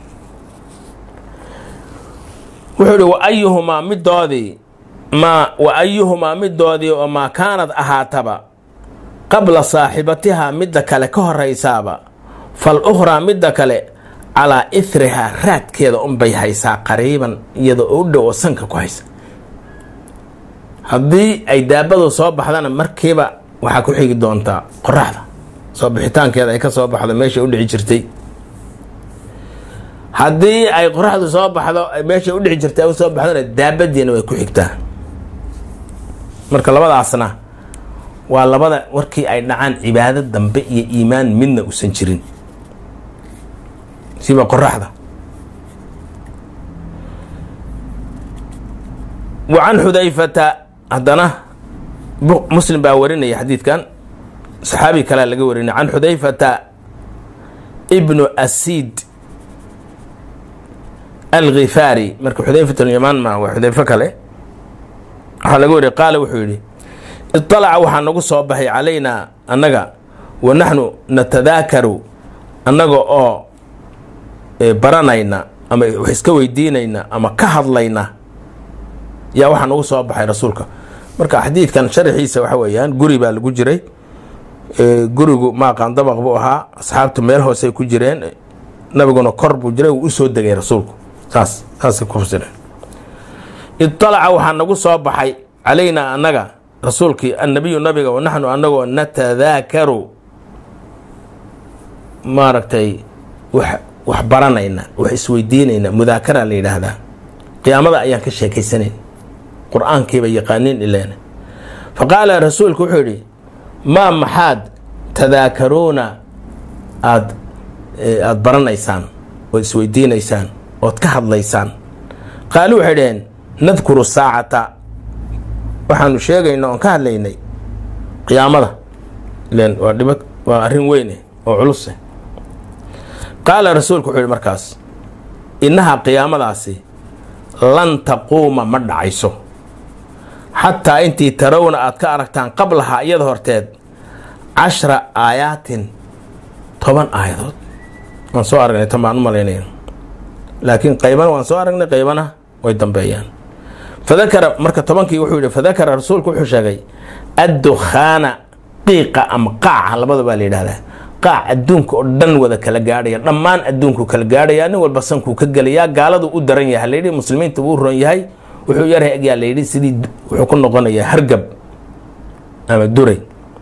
wuxuu ihi wa ayuhumaa midoodii maa wa ayuhumaa midoodii oo maa kaanad ahaataba qabla saaxibatihaa midda kale ka horaysaaba fal ukhraa midda kale calaa ithrihaa raadkeeda unbay haysaa qariiban iyada oo u dhow oo sanka ku haysa haddii ay daabadu soo baxdana markiiba waxaa ku xigi doontaa qoraxda soo bixitaankeeda ay ka soo baxdo meesha u dhici jirtay haddii ay qoraxdu soo baxdo meeshay udhexi jirta u soo baxdona daabadiina way ku xigtaa marka labadaasna waa labada warkii ay dhacaan cibaado dambe iyo iimaan midna uusan jirin siba qoraxda wa can xudayfata haddana muslim baa warinaya xadiidkan saxaabi kalea laga warinaya can xudayfata ibnu asiid alkhifaari marka xudayfat lyamaan ma waa xudayfo kale waxaa laga wariya qaala wuxuu yidhi iطalaca waxaa nagu soo baxay calaynaa annaga wa naxnu natadaakaru annaga oo baranayna ama wax iska weydiinayna ama ka hadlayna yaa waxaa nagu soo baxay rasuulka marka xadiidkan sharxiisa waxa weeyaan guri baa lagu jiray gurigu maaqaan dabaq buu ahaa asxaabtu meel hoosey ku jireen nabiguna kor buu jiray wuu usoo degay rasuulku saas saasay ku fasireen iطalaca waxaa nagu soo baxay calaynaa annaga rasuulkii annabiyu nabiga wa naxnu annagoo natadaakaru maaragtay wax wax baranayna wax isweydiinayna mudaakara la yidhaahdaa qiyaamada ayaan ka sheekaysanayn qur-aankiiba yaqaaniin ileen fa qaala rasuulku wuxuu yidhi maa maxaad tadaakaruuna aad aada baranaysaan ood isweydiinaysaan ood ka hadlaysaan qaali waxay dhaheen nadkuru saacata waxaanu sheegayna oon ka hadlaynay qiyaamada ilen waa dhiba waa arrin weyne oo culuse qaala rasuulku wuxuu yihi markaas innahaa qiyaamadaasi lan taquuma ma dhacayso xataa intii tarawna aad ka aragtaan qablahaa iyada horteed cashra aayaatin toban aayadood waan soo aragnay tan baan u malaynaya laakiin qaybana waan soo aragnay qaybana way dambeeyaan fadakara marka tobankii wuxuu yihi fadakara rasuulku wuxuu sheegay addukhaana qiiqa ama qaaca labada baa la yidhahdaa qaac adduunka oo dhan wada kala gaadhaya dhammaan adduunku kala gaadhaya nin walba sankuu ka gelayaa gaaladu u daran yahay layidhi muslimiinta wuu ron yahay wuxuu yarhay egyaa layidhi sidii wuxuu ku noqonayaa hargab ama duray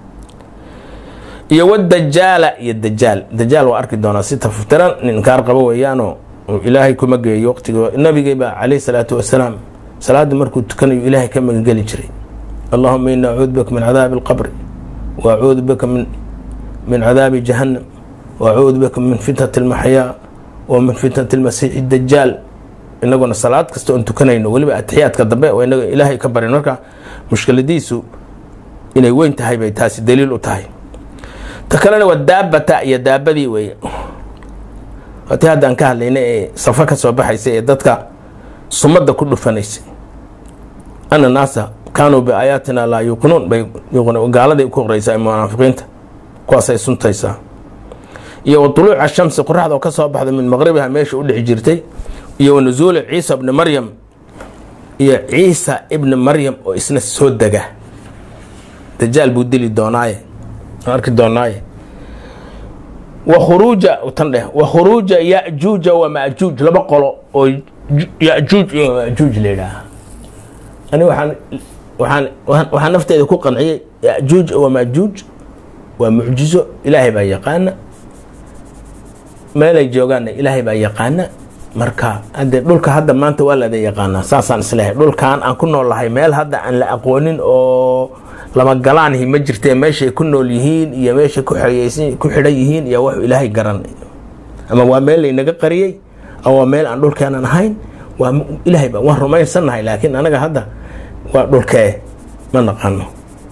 iyo wadajaala iyo dajaal dajaal waa arki doonaa si taftiran nin inkaar qabo weeyaanoo ilaahay kuma geeyo waqtiga nabigeeba calayhi salaatu wasalaam salaada markuu tukanayo ilaahay ka magangeli jiray allahuma ini acuudu bika min cadaabi alqabri wa acuudu bika min min cadaabi jahannam wa acuudu bika min fitnati almaxyaa wa min fitnati almasiixi dajaal inaguna salaad kasta oon tukanayno weliba atixiyaadka dambe oo inaga ilaahay ka barin marka mushkiladiisu inay weyn tahay bay taasi daliil u tahay ta kalena waa daabata iyo daabadii weeye watii haddaan ka hadlaynay ee safo ka soo baxaysa ee dadka sumadda ku dhufanaysay ana naasa kaanuu biaayaatina laa yuuqinuun bay gaaladay ku qoraysaa munaafiqiinta kuwaasay suntaysaa iyo wa tuluuca shamsi qoraxda oo ka soo baxda min maqribiha meesha u dhexi jirtay iyo wa nusuuli ciisa ibni maryam iyo ciisa ibni maryam oo isna soo dega dajaal buu dili doonaaye arki doonaaye wa khuruuja tan dheh wa khuruuja yajuuja wa majuuj laba qolo oo yajuuj iyo majuuj la yidhaaha ani waxaan waxaan waxaan nafteeda ku qanciyey yajuuj wa majuuj waa mucjizo ilaahay baa yaqaana meelay joogaanna ilaahay baa yaqaana marka hadde dhulka hadda maanta waa laada yaqaanaa saasaan islehay dhulkan aan ku noolnahay meel hadda aan la aqoonin oo lama galaanhi ma jirtee meeshay ku nool yihiin iyo meeshay ku xidhan yihiin iyo wax ilaahay garan ama waa meel laynaga qariyey ama waa meel aan dhulkeenan ahayn waa ilaahay ba waan rumaysannahay laakiin anaga hadda waa dhulkee ma naqano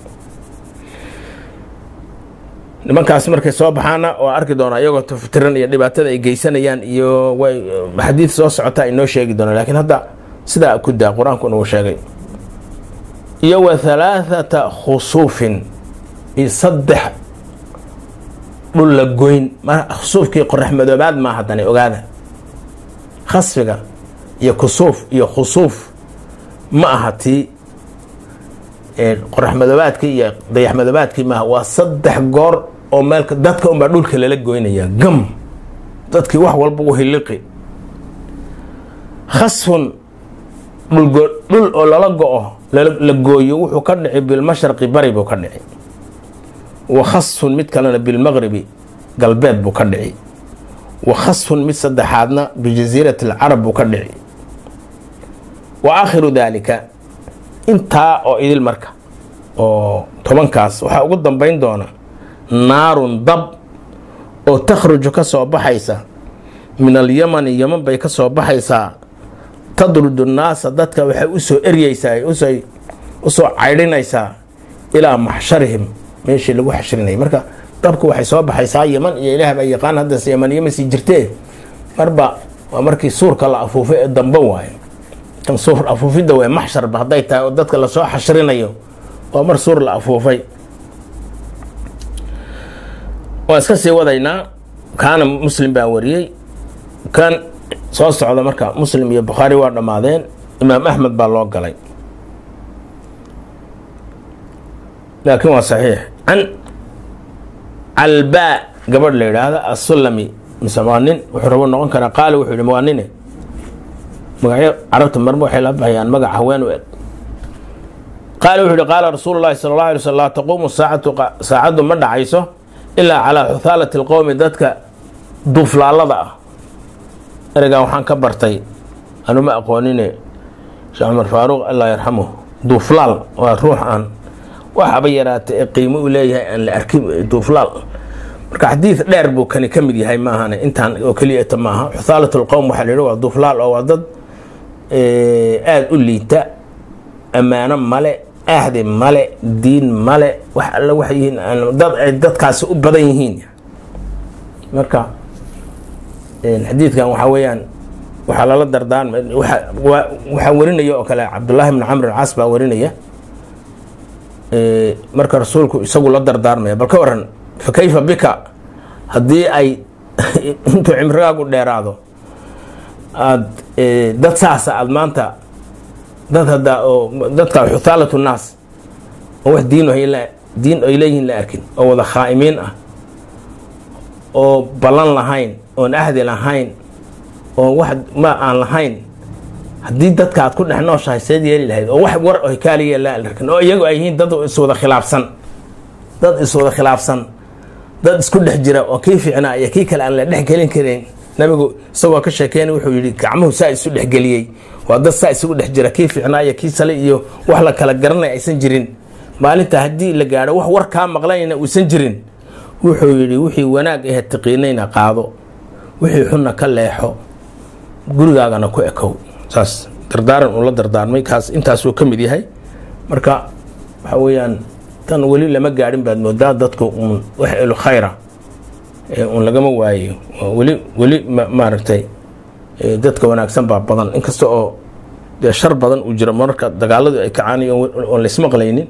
nimankaas markay soo baxaana oo arki doona iyagoo taftiran iyo dhibaatada ay geysanayaan iyo way xadiid soo socota inoo sheegi doona lakiin hadda sidaa ku daa qur-aankuna uu sheegay iyo wa halaathata khusuufin iyo saddex dhul la goyn khusuufkii qorax madoobaad maa haddana ogaada khasfiga iyo kusuuf iyo khusuuf ma aha tii qorax madoobaadkii iyo dayax madoobaadkii maaha waa saddex goor oo meelka dadka unbaa dhulka lala goynaya gam dadkii wax walba u hiliqi khasfun dhul oo lala go-o la gooyo wuxuu ka dhici bilmasharqi bari buu ka dhici wa khasfun mid kalena bilmaqribi galbeed buu ka dhici wa khasfun mid saddexaadna bijasiirati alcarab buu ka dhici wa aakhiru daalika intaa oo idil marka oo tobankaas waxaa ugu dambeyn doona naarun dab oo takhruju ka soo baxaysa min alyamani yaman bay ka soo baxaysaa tadrudu nnaasa dadka waxay usoo eryeysaa usoo caydhinaysaa ilaa maxsharihim meeshii lagu xashrinayay marka dabku waxay soo baxaysaa yaman iyo ilaah baa yaqaan haddase yamaniyo ma sii jirtee marba waa markii suurka la afuufay ee dambe waayo kan suur afuufidda way maxsharba hadday tahay oo dadka lasoo xashrinayo waa mar suur la afuufay waan iska sii wadaynaa kaana muslim baa wariyey kan soo socda marka muslim iyo bukhaari waa dhammaadeen imaam axmed baa loo galay laakiin waa saxiix can calbaa gabadh la yidhaahda assulami mise waa nin wuxuu rabo noqon karaa qaali wuxuu yihi waa nine magacyo carabta marma waxay la baxayaan magac haween u eg qaala wuxuu yihi qaala rasuulu llahi sala allah alay sl laa taquumu saacatu saacaddu ma dhacayso ilaa calaa xuthaalati alqowmi dadka duuflaallada ah ereygan waxaan ka bartay anuma aqoonine sheekh cumar faaruuq allah yarxamuh duuflaal waa ruux aan waxaba yaraata ee qiimo u leeyahay aan la arkin duuflaal marka xadiid dheer buu kani ka mid yahay maahane intaan oo keliyata maaha xuthaalat lqowm waxaa la yihi waa duuflaal oo waa dad aada u liita ammaano male ahdi male diin male wax alle waxay yihiin dad ay dadkaasi u badan yihiin marka xadiidkan waxaa weeyaan waxaa lala dardaarma waxaa warinaya oo kale cabdullaahi bn camr alcaas baa warinaya marka rasuulku isagu la dardaarmaya bal ka waran fa kayfa bika haddii ay intuu cimrigaagu dheeraado aad dad saasa aada maanta dad haddaa oo dadka xuthaalatu nnaas oo wax diin diin ay leeyihiin la arkin oo wada khaa'imiin ah oo ballan lahayn oon ahdi lahayn oo wax ma aan lahayn haddii dadka aad ku dhex nooshahay seed yeeli lahayd oo wax war o kaaliya la arkin oo iyagu ay yihiin dad iswada khilaafsan dad iswada khilaafsan dad isku dhex jira oo kii fiicnaa iyo kii kale aan la dhex gelin karin nabigu isagoo ka sheekeynay wuxuu yidhi gacmuhu saa isu dhexgeliyey waa dad saa isugu dhex jira kii fiicnaa iyo kii sale iyo wax la kala garanay aysan jirin maalinta haddii la gaadho wax war kaa maqlanayna uusan jirin wuxuu yidhi wixii wanaag ahe taqiinayna qaado wixii xunna ka leexo gurigaagana ku ekow saas dardaaran uu la dardaarmay kaas intaasuu ka mid yahay marka waxa weeyaan tan weli lama gaadhin baad moodaa dadku uun wax elu khayra uun lagama waayo weli weli maaragtay dadka wanaagsan baa badan inkasta oo dee shar badan uu jiro mararka dagaaladu ay kacaanay oon laismaqlaynin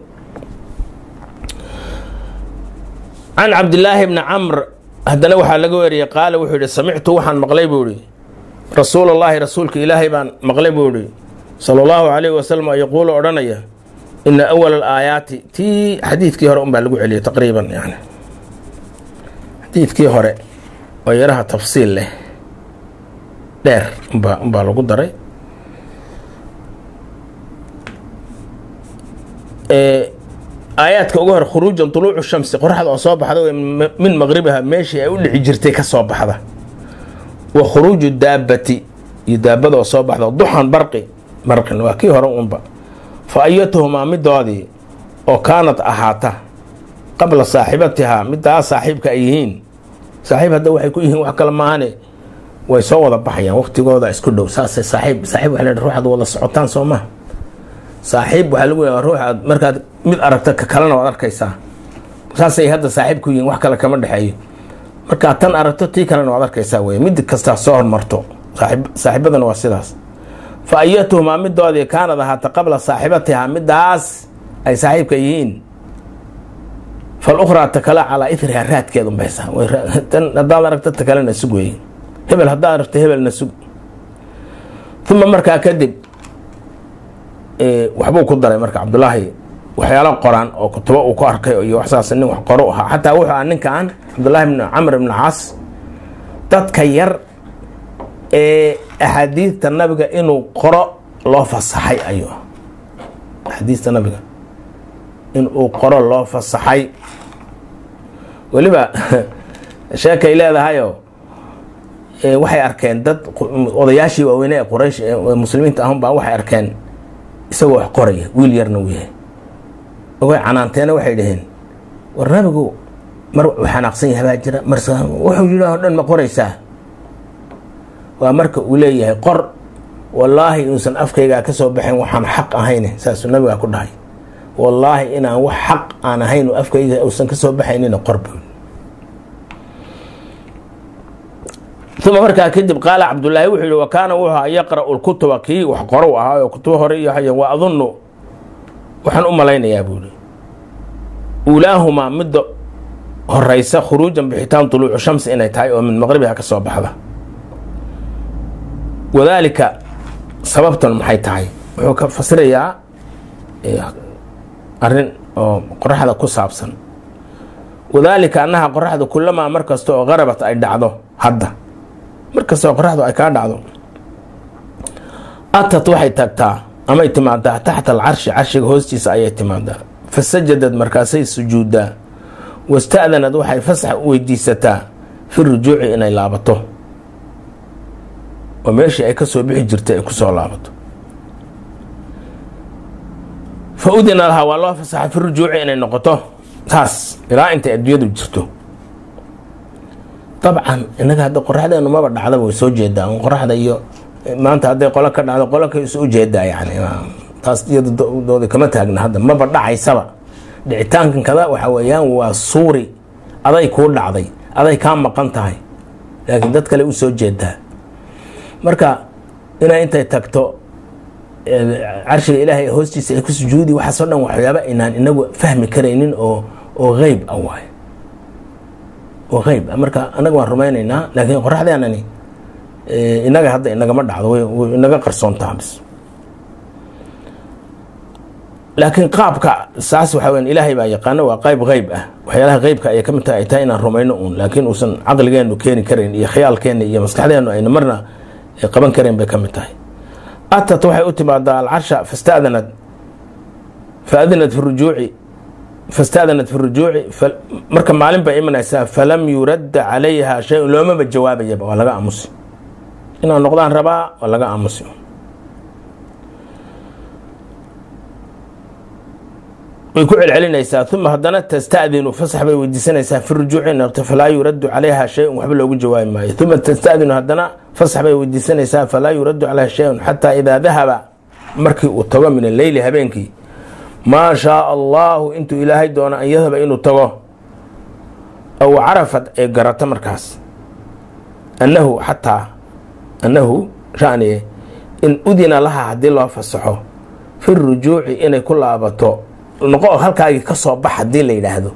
can cabdillaahi bni camr haddana waxaa laga weriyey qaala wuxuu yihi samictu waxaan maqlay buu ihi rasuul allaahi rasuulka ilaahay baan maqlay buu ihi sala allahu calayhi wasalam yaquulu odhanaya ina awala alaayaati tii xadiidkii hore unbaa lagu celiyay taqriiban yani xadiidkii hore oo yaraha tafsiil leh dheer umbaa umbaa lagu daray aayaadka ugu hore khuruujan tuluucu shamsi qoraxda oo soo baxda min maqribiha meeshii ay u dhici jirtay ka soo baxda wa khuruuju daabati iyo daabada oo soo baxda duxan barqi barqin waa kii hore unba fa ayatuhumaa midoodii oo kaanad ahaata qabla saaxibatihaa midaa saaxiibka ay yihiin saaxiib hadda waxay ku yihiin wax kale maahane way soo wada baxayaan waqtigooda isku dhow saasay saaxiib saaxiib waxa la ruuxaad wada socotaan soo maha saaxiib waxaa lagu yaaa ruux aad markaad mid aragta ka kalena waad arkaysaa saasay hadda saaxiib ku yihiin wax kale kama dhexeeyo markaad tan aragto tii kalena waad arkaysaa wey mid kastaa soo hormarto saaxiibadana waa sidaas fa ayatuhumaa midoodii kaanad ahaata qabla saaxibatihaa midaas ay saaxiibka yihiin falukhraa takala calaa iriha raadkeed unbaysaa haddaad aragto ta kalena sug wey hebel haddaad aragto hebelna sug uma markaa kadib waxbuu ku daray marka cabdulaahi waxyaalo qoraan oo kutubo uu ku arkay iyo waxsaas nin wax qoro ahaa xataa wuxuu aha ninkan cabdullaahi bn camr ibn caas dadka yar ee axaadiidta nabiga inuu qoro loo fasaxay ayuu axaadiista nabiga in uu qoro loo fasaxay weliba sheekay leedahayo waxay arkeen dad odayaashii waaweyne ee quraysh ee muslimiinta ahun baa waxay arkeen isagoo wax qoraya wiil yarna uu yahay ogay canaanteena waxay dhaheen war nabigu mar uu xanaaqsan yahay baa jira mar wuxuu yidhaah o dhan ma qoraysaa waa marka uu leeyahay qor wallaahi inuusan afkaygaa ka soo baxayn waxaan xaq ahayn saasuu nabigaa ku dhahay wallaahi inaan wax xaq aan ahayn afkayga uusan ka soo baxaynina qorba uma markaa kadib qaala cabdulaahi wuxuu yihi wa kaana wuxuu ahaa yaqra'u lkutuba kii wax qorow ahaa oo kutubo hore iyo haya wa adunnu waxaan u malaynayaa buu yihi uulaahumaa midda horeysa khuruujan bixitaan tuluucu shamsi inay tahay oo min maqribiha ka soo baxda wadaalika sababtan maxay tahay wuxuu ka fasirayaa arrin oo qoraxda ku saabsan wadaalika annaha qoraxda kulamaa mar kasta oo qarabat ay dhacdo hadda mar kasta oo qoraxdu ay kaa dhacdo atat waxay tagtaa amay timaadaa taxta alcarshi carshiga hoostiisa ayay timaadaa fasajadad markaasay sujuuddaa wasta'danad waxay fasax u weydiisataa fi rujuuci inay laabato oo meeshii ay ka soo bixi jirtay ay kusoo laabato fa udina lahaa waa loo fasaxa fi rujuuci inay noqoto taas ilaa intay adduunyadu jirto dabcan innaga hadda qoraxdeenu maba dhacdaba way soo jeedaa qoraxda iyo maanta hadday qolo ka dhacdo qolo ka isu ujeedaa yani taas iyadooda kama taagna hadda maba dhacaysaba dhicitaankan kada waxa weeyaan waa suuri aday kuu dhacday aday kaa maqan tahay laakiin dad kale u soo jeedaa marka inay intay tagto carshiga ilaahay hoostiisa ay ku sujuudi waxaasoo dhan waxyaaba inaan inagu fahmi karaynin oo oo qeyb ah waay oo qeyb ah marka annaga waan rumaynaynaa laakiin qoraxdeenani inaga hadda inagama dhacdo way inaga qarsoontaha bis laakiin qaabka saas waxa weyan ilaahay baa yaqaano waa qayb qeyb ah waxyaalaha qeybka ayay ka mid tahay ay tahay inaan rumayno uun laakiin uusan caqligeenu keeni karayn iyo khiyaalkeena iyo maskaxdeenu ayna marna qaban karayn bay ka mid tahay atat waxay u timaadaa alcarsha fastadanad faadinat fi rujuuci fastadanat fi rujuuci marka maalin bay imanaysaa falam yuradda calayha shay-un loomaba jawaabayaba waa laga aamusi inaan noqdaan rabaa waa laga aamusi way ku celcelinaysaa uma haddana tastadinu fasax bay weydiisanaysaa fi rujuuci noqto falaa yuraddu calayha shay-un waxba loogu jawaabi maayo uma tastadinu haddana fasax bay weydiisanaysaa falaa yuraddu calayha shay-un xataa idaa dahaba markii uu tago min alleyli habeenkii maa shaaa allahu intuu ilaahay doono an yadhaba inuu tago aw carafad ay garato markaas annahu xataa annahu shaniye in udina laha haddii loo fasaxo fi rujuuci inay ku laabato noqo halkaagii ka soo bax haddii la yidhaahdo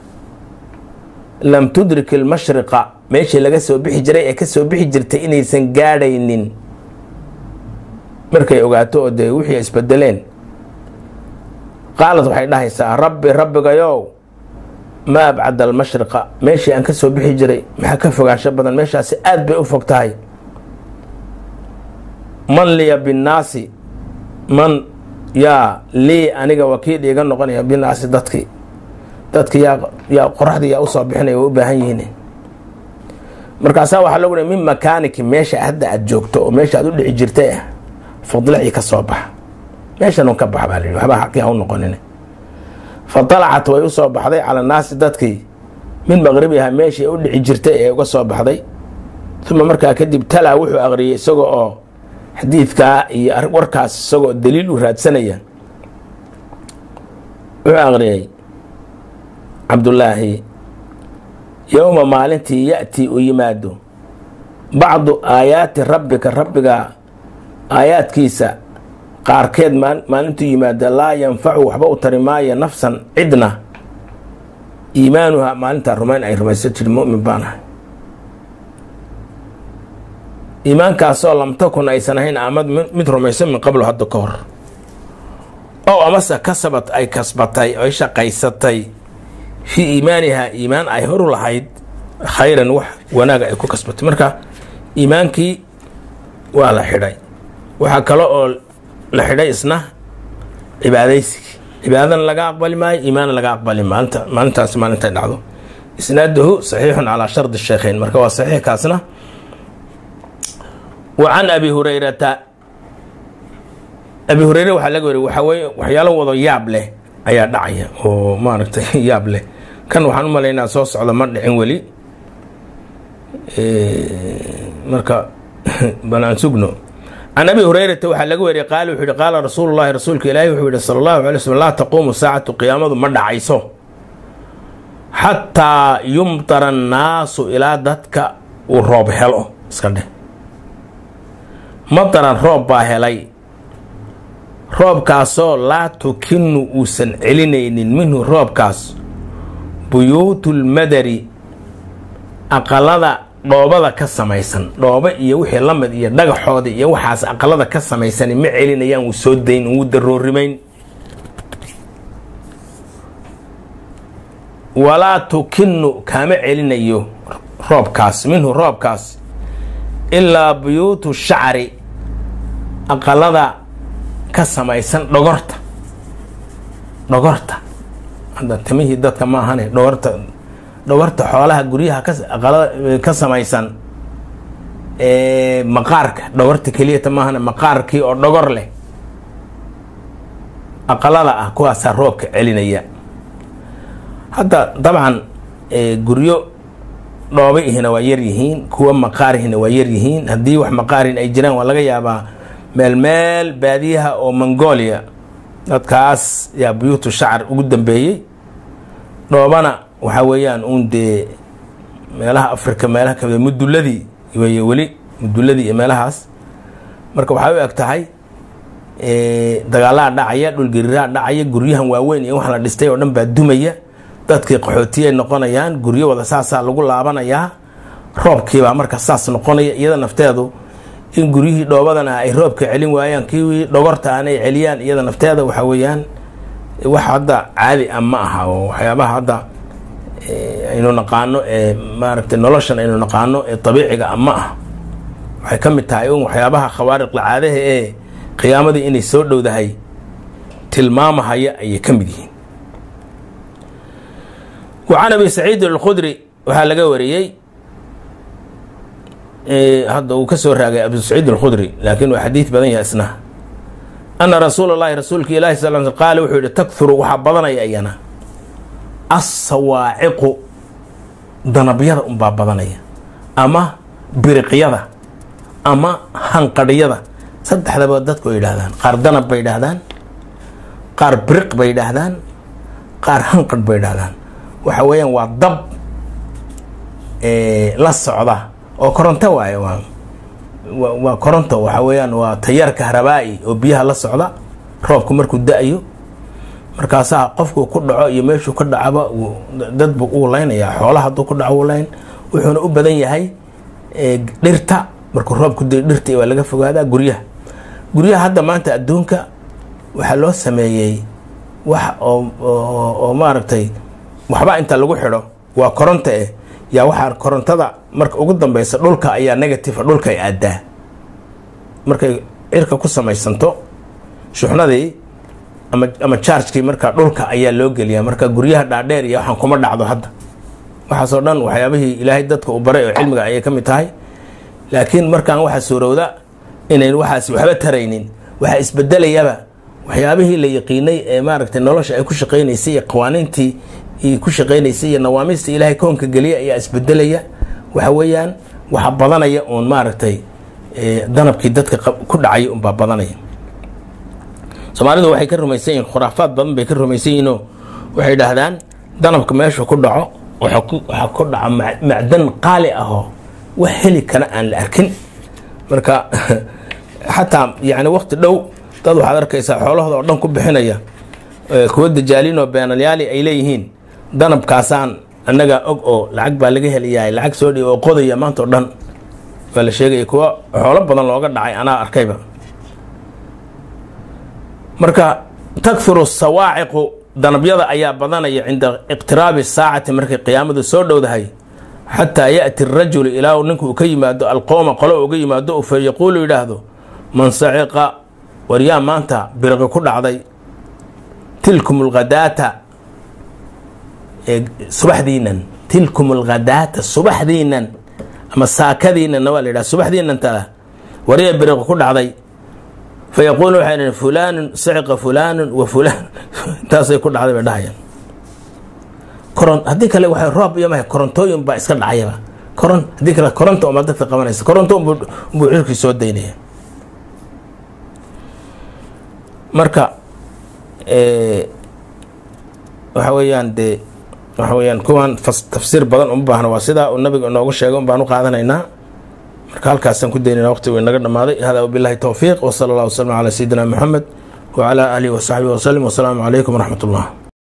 lam tudrik ilmashriqa meeshii laga soo bixi jiray ee kasoo bixi jirtay inaysan gaadhaynin markay ogaato oo dee wixii isbedeleen qaalad waxay dhahaysaa rabbi rabbigayow ma abcada almashriqa meeshii aan ka soo bixi jiray maxaa ka fogaansho badan meeshaasi aada bay u fog tahay man liya binnaasi man yaa lii aniga wakiil iiga noqonaya binaasi dadkii dadki yaa yaa qoraxdii yaa usoo bixinaya way u baahan yihiin markaasaa waxaa logu min makaaniki meesha hadda aada joogto oo meesha aad u dhici jirtay ah fadlacii ka soo baxa meeshanun ka bax baa la yidhi waxba xaqii ha u noqonin fa dalacat way usoo baxday cala naasi dadkii min maqribiha meeshii u dhici jirtay ee uga soo baxday uma markaa kadib talaa wuxuu aqriyay isaga oo xadiidkaa iyo warkaas isagoo daliil u raadsanaya wuxuu aqriyay cabdullaahi yowma maalintii ya-tii u yimaado bacdu aayaati rabbika rabbiga aayaadkiisa qaarkeed maalintuu yimaado laa yanfacu waxba u tari maayo nafsan cidna iimaanuha maalintaa rumayn ay rumaysan jiri mumin baan ahay iimaankaasoo lam takun aysan ahayn amad mid rumaysan min qablo hadda ka hor ow amase kasabad ay kasbatay ay shaqaysatay fii iimaanihaa iimaan ay horu lahayd khayran wax wanaaga ay ku kasbatay marka iimaankii waa la xidhay waxaa kale oo la xidhay isna cibaadaysigii cibaadana laga aqbali maayo iimaanna laga aqbali maalinta maalintaas maalintay dhacdo isnaaduhu saxiixun calaa shardi sheekheyn marka waa saxiixkaasna wa can abi hurayrata abi hureyre waxaa laga wariy waxaa weye waxyaalo wado yaab leh ayaa dhacaya oo maaragtay yaab leh kan waxaan u malaynaa soo socda ma dhicin weli marka bal aan sugno can abi hureyrata waxaa laga wariyay qaala wuxuu yihi qaala rasuulu llahi rasuulka ilaahi wuxuu yihi sala allahu alay slm laa taquumu saacatu qiyaamadu ma dhacayso xataa yumtara annaasu ilaa dadka uu roob helo iska dheh mataran roob baa helay roobkaasoo laa tukinu uusan celinaynin minhu roobkaas buyuutulmadari aqalada dhoobada ka samaysan dhoobo iyo wixii la mid iyo dhagaxooda iyo waxaas aqalada ka samaysani ma celinayaan wuu soo dayn wuu daroorimayn walaa tukinu kaama celinayo roobkaas minhu roobkaas ilaa buyuutu shacri aqalada ka samaysan dhogorta dhogorta hadda timihii dadka ma ahane dhogorta dhogorta xoolaha guryaha kaaqalada ka samaysan maqaarka dhogorta keliyata maahane maqaarkii oo dhogor leh aqalada ah kuwaasaa roobka celinaya hadda dabcan guryo dhoobaihina waa yaryihiin kuwa maqaarihina waa yaryihiin haddii wax maqaarin ay jiraan waa laga yaabaa meel meel baadiyaha oo mongolia dadkaas yaa buyuutu shacar ugu dambeeyey dhoobana waxaa weeyaan uun dee meelaha africa meelaha kamid muduladii wey weli muduladii iyo meelahaas marka waxay u eg tahay dagaalaha dhacaya dhulgariiraha dhacaya guryahan waaweyn iyo wax la dhistay oo dhan baa dumaya dadkii qaxootiyay noqonayaan guryo wada saasaa lagu laabanayaa roobkiibaa marka saas noqonaya iyada nafteedu in guryihii dhoobadana ay roobka celin waayaan kiwii dhogorta aan ay celiyaan iyada nafteeda waxa weeyaan wax hadda caadi ah ma aha oo waxyaabaha hadda aynu naqaano ee maaragtay noloshan aynu naqaano ee dabiiciga ah ma ah waxay ka mid tahay un waxyaabaha khawaariqla caadaha ee qiyaamadii inay soo dhowdahay tilmaamahaya ayay ka mid yihiin wa can abi saciid alkhudri waxaa laga wariyey hadda uu ka soo raagay abu saciid alkhudri laakiin waa xadiid badan yahay isna ana rasuula llahi rasuulka ilahi sal l qaala wuxuu yihi takthuru waxaa badanaya iyana assawaaciqu danabyada unbaa badanaya ama biriqyada ama hanqadhyada saddexdaba dadku ay yidhahdaan qaar danab bay yidhaahdaan qaar biriq bay yidhaahdaan qaar hanqadh bay yidhahdaan waxa weeyaan waa dab la socda oo koronto waaye waa waa koronto waxa weeyaan waa tayaar kahrabaa-i oo biyaha la socda roobku markuu da-yo markaasaa qofku ku dhaco iyo meeshuu ka dhacaba dadbu uu leynayaa xoolaha hadduu ku dhaco uu leyn wuxuuna u badan yahay dhirta markuu roobku da dhirta waa laga fogaadaa guryaha guryaha hadda maanta adduunka waxaa loo sameeyey wax oo oo maaragtay waxba inta lagu xidho waa koronto eh yaa waxaa korontada marka ugu dambeysa dhulka ayaa negative dhulka ay aadaa markay cirka ku samaysanto shuxnadii ama ama chargekii marka dhulka ayaa loo geliyaa marka guryaha dhaadheer iyo waxaan kuma dhacdo hadda waxaasoo dhan waxyaabihii ilaahay dadka uu baray oo cilmiga ayay ka mid tahay laakiin markaan waxaa suurowda inayn waxaas waxba taraynin waxaa isbedelayaba waxyaabihii la yaqiinay ee maaragtay nolosha ay ku shaqeynaysay iyo qawaaniintii ku shaqeynaysay iyo nawaamiista ilaahay koonka geliya ayaa isbedelaya waxa weeyaan waxa badanaya uun maaragtay danabkii dadka ku dhacaya unbaa badanaya soomaalidu waxay ka rumaysan yihin khuraafaad badan bay ka rumaysan yihinoo waxay idhaahdaan danabka meeshu ku dhaco waxaa ku dhaco macdan qaali ahoo wax heli kara aan la arkin marka xataa yani waqti dhow dad waxaad arkaysaa xoolahooda oo dhan ku bixinaya kuwa dajaaliinoo beenalyaali ay leeyihiin danabkaasaan annagaa og oo lacag baa laga helayahay lacag soo dhiib oo qodaya maanta o dhan waa la sheegaya kuwa xoolo badan looga dhacay anaa arkayba marka takfiru sawaaciqu danabyada ayaa badanaya cinda iqtiraabi saacati markay qiyaamadu soo dhowdahay xataa yaأti الrajulu ilaa uu ninku ka yimaado alqowma qolo uga yimaado fa yaquulu yidhaahdo man saciqa waryaa maanta birqi ku dhacday tilkum اlghadaata subaxdiinan tilkum اlghadaata subaxdiinan ama saakadiinanna waa la yidhaha subaxdiinan tada wariya biriq ku dhacday fa yaquulu waxay dhaheen fulaanun siciqa fulaanun wa fulaan intaasay ku dhacday bay dhahayaan koron haddii kale waxay roob iyo mahay korontooyin baa iska dhacayaba koron haddii kale koronta uma dadka qabanaysa koronto unbuu unbuu cirkii soo daynaya marka waxa weeyaan dee waxa weeyaan kuwan tafsiir badan uma baahna waa sidaa uu nabiga inoogu sheegay un baan u qaadanaynaa marka halkaasaan ku daynayna waqtigu inaga dhamaaday hada wabillahi towfiiq wsala allah waslama calaa sayidina moxamed wacalaa aalihi wasaxbihi wasalim wasalaamu calaykum waraxmat ullah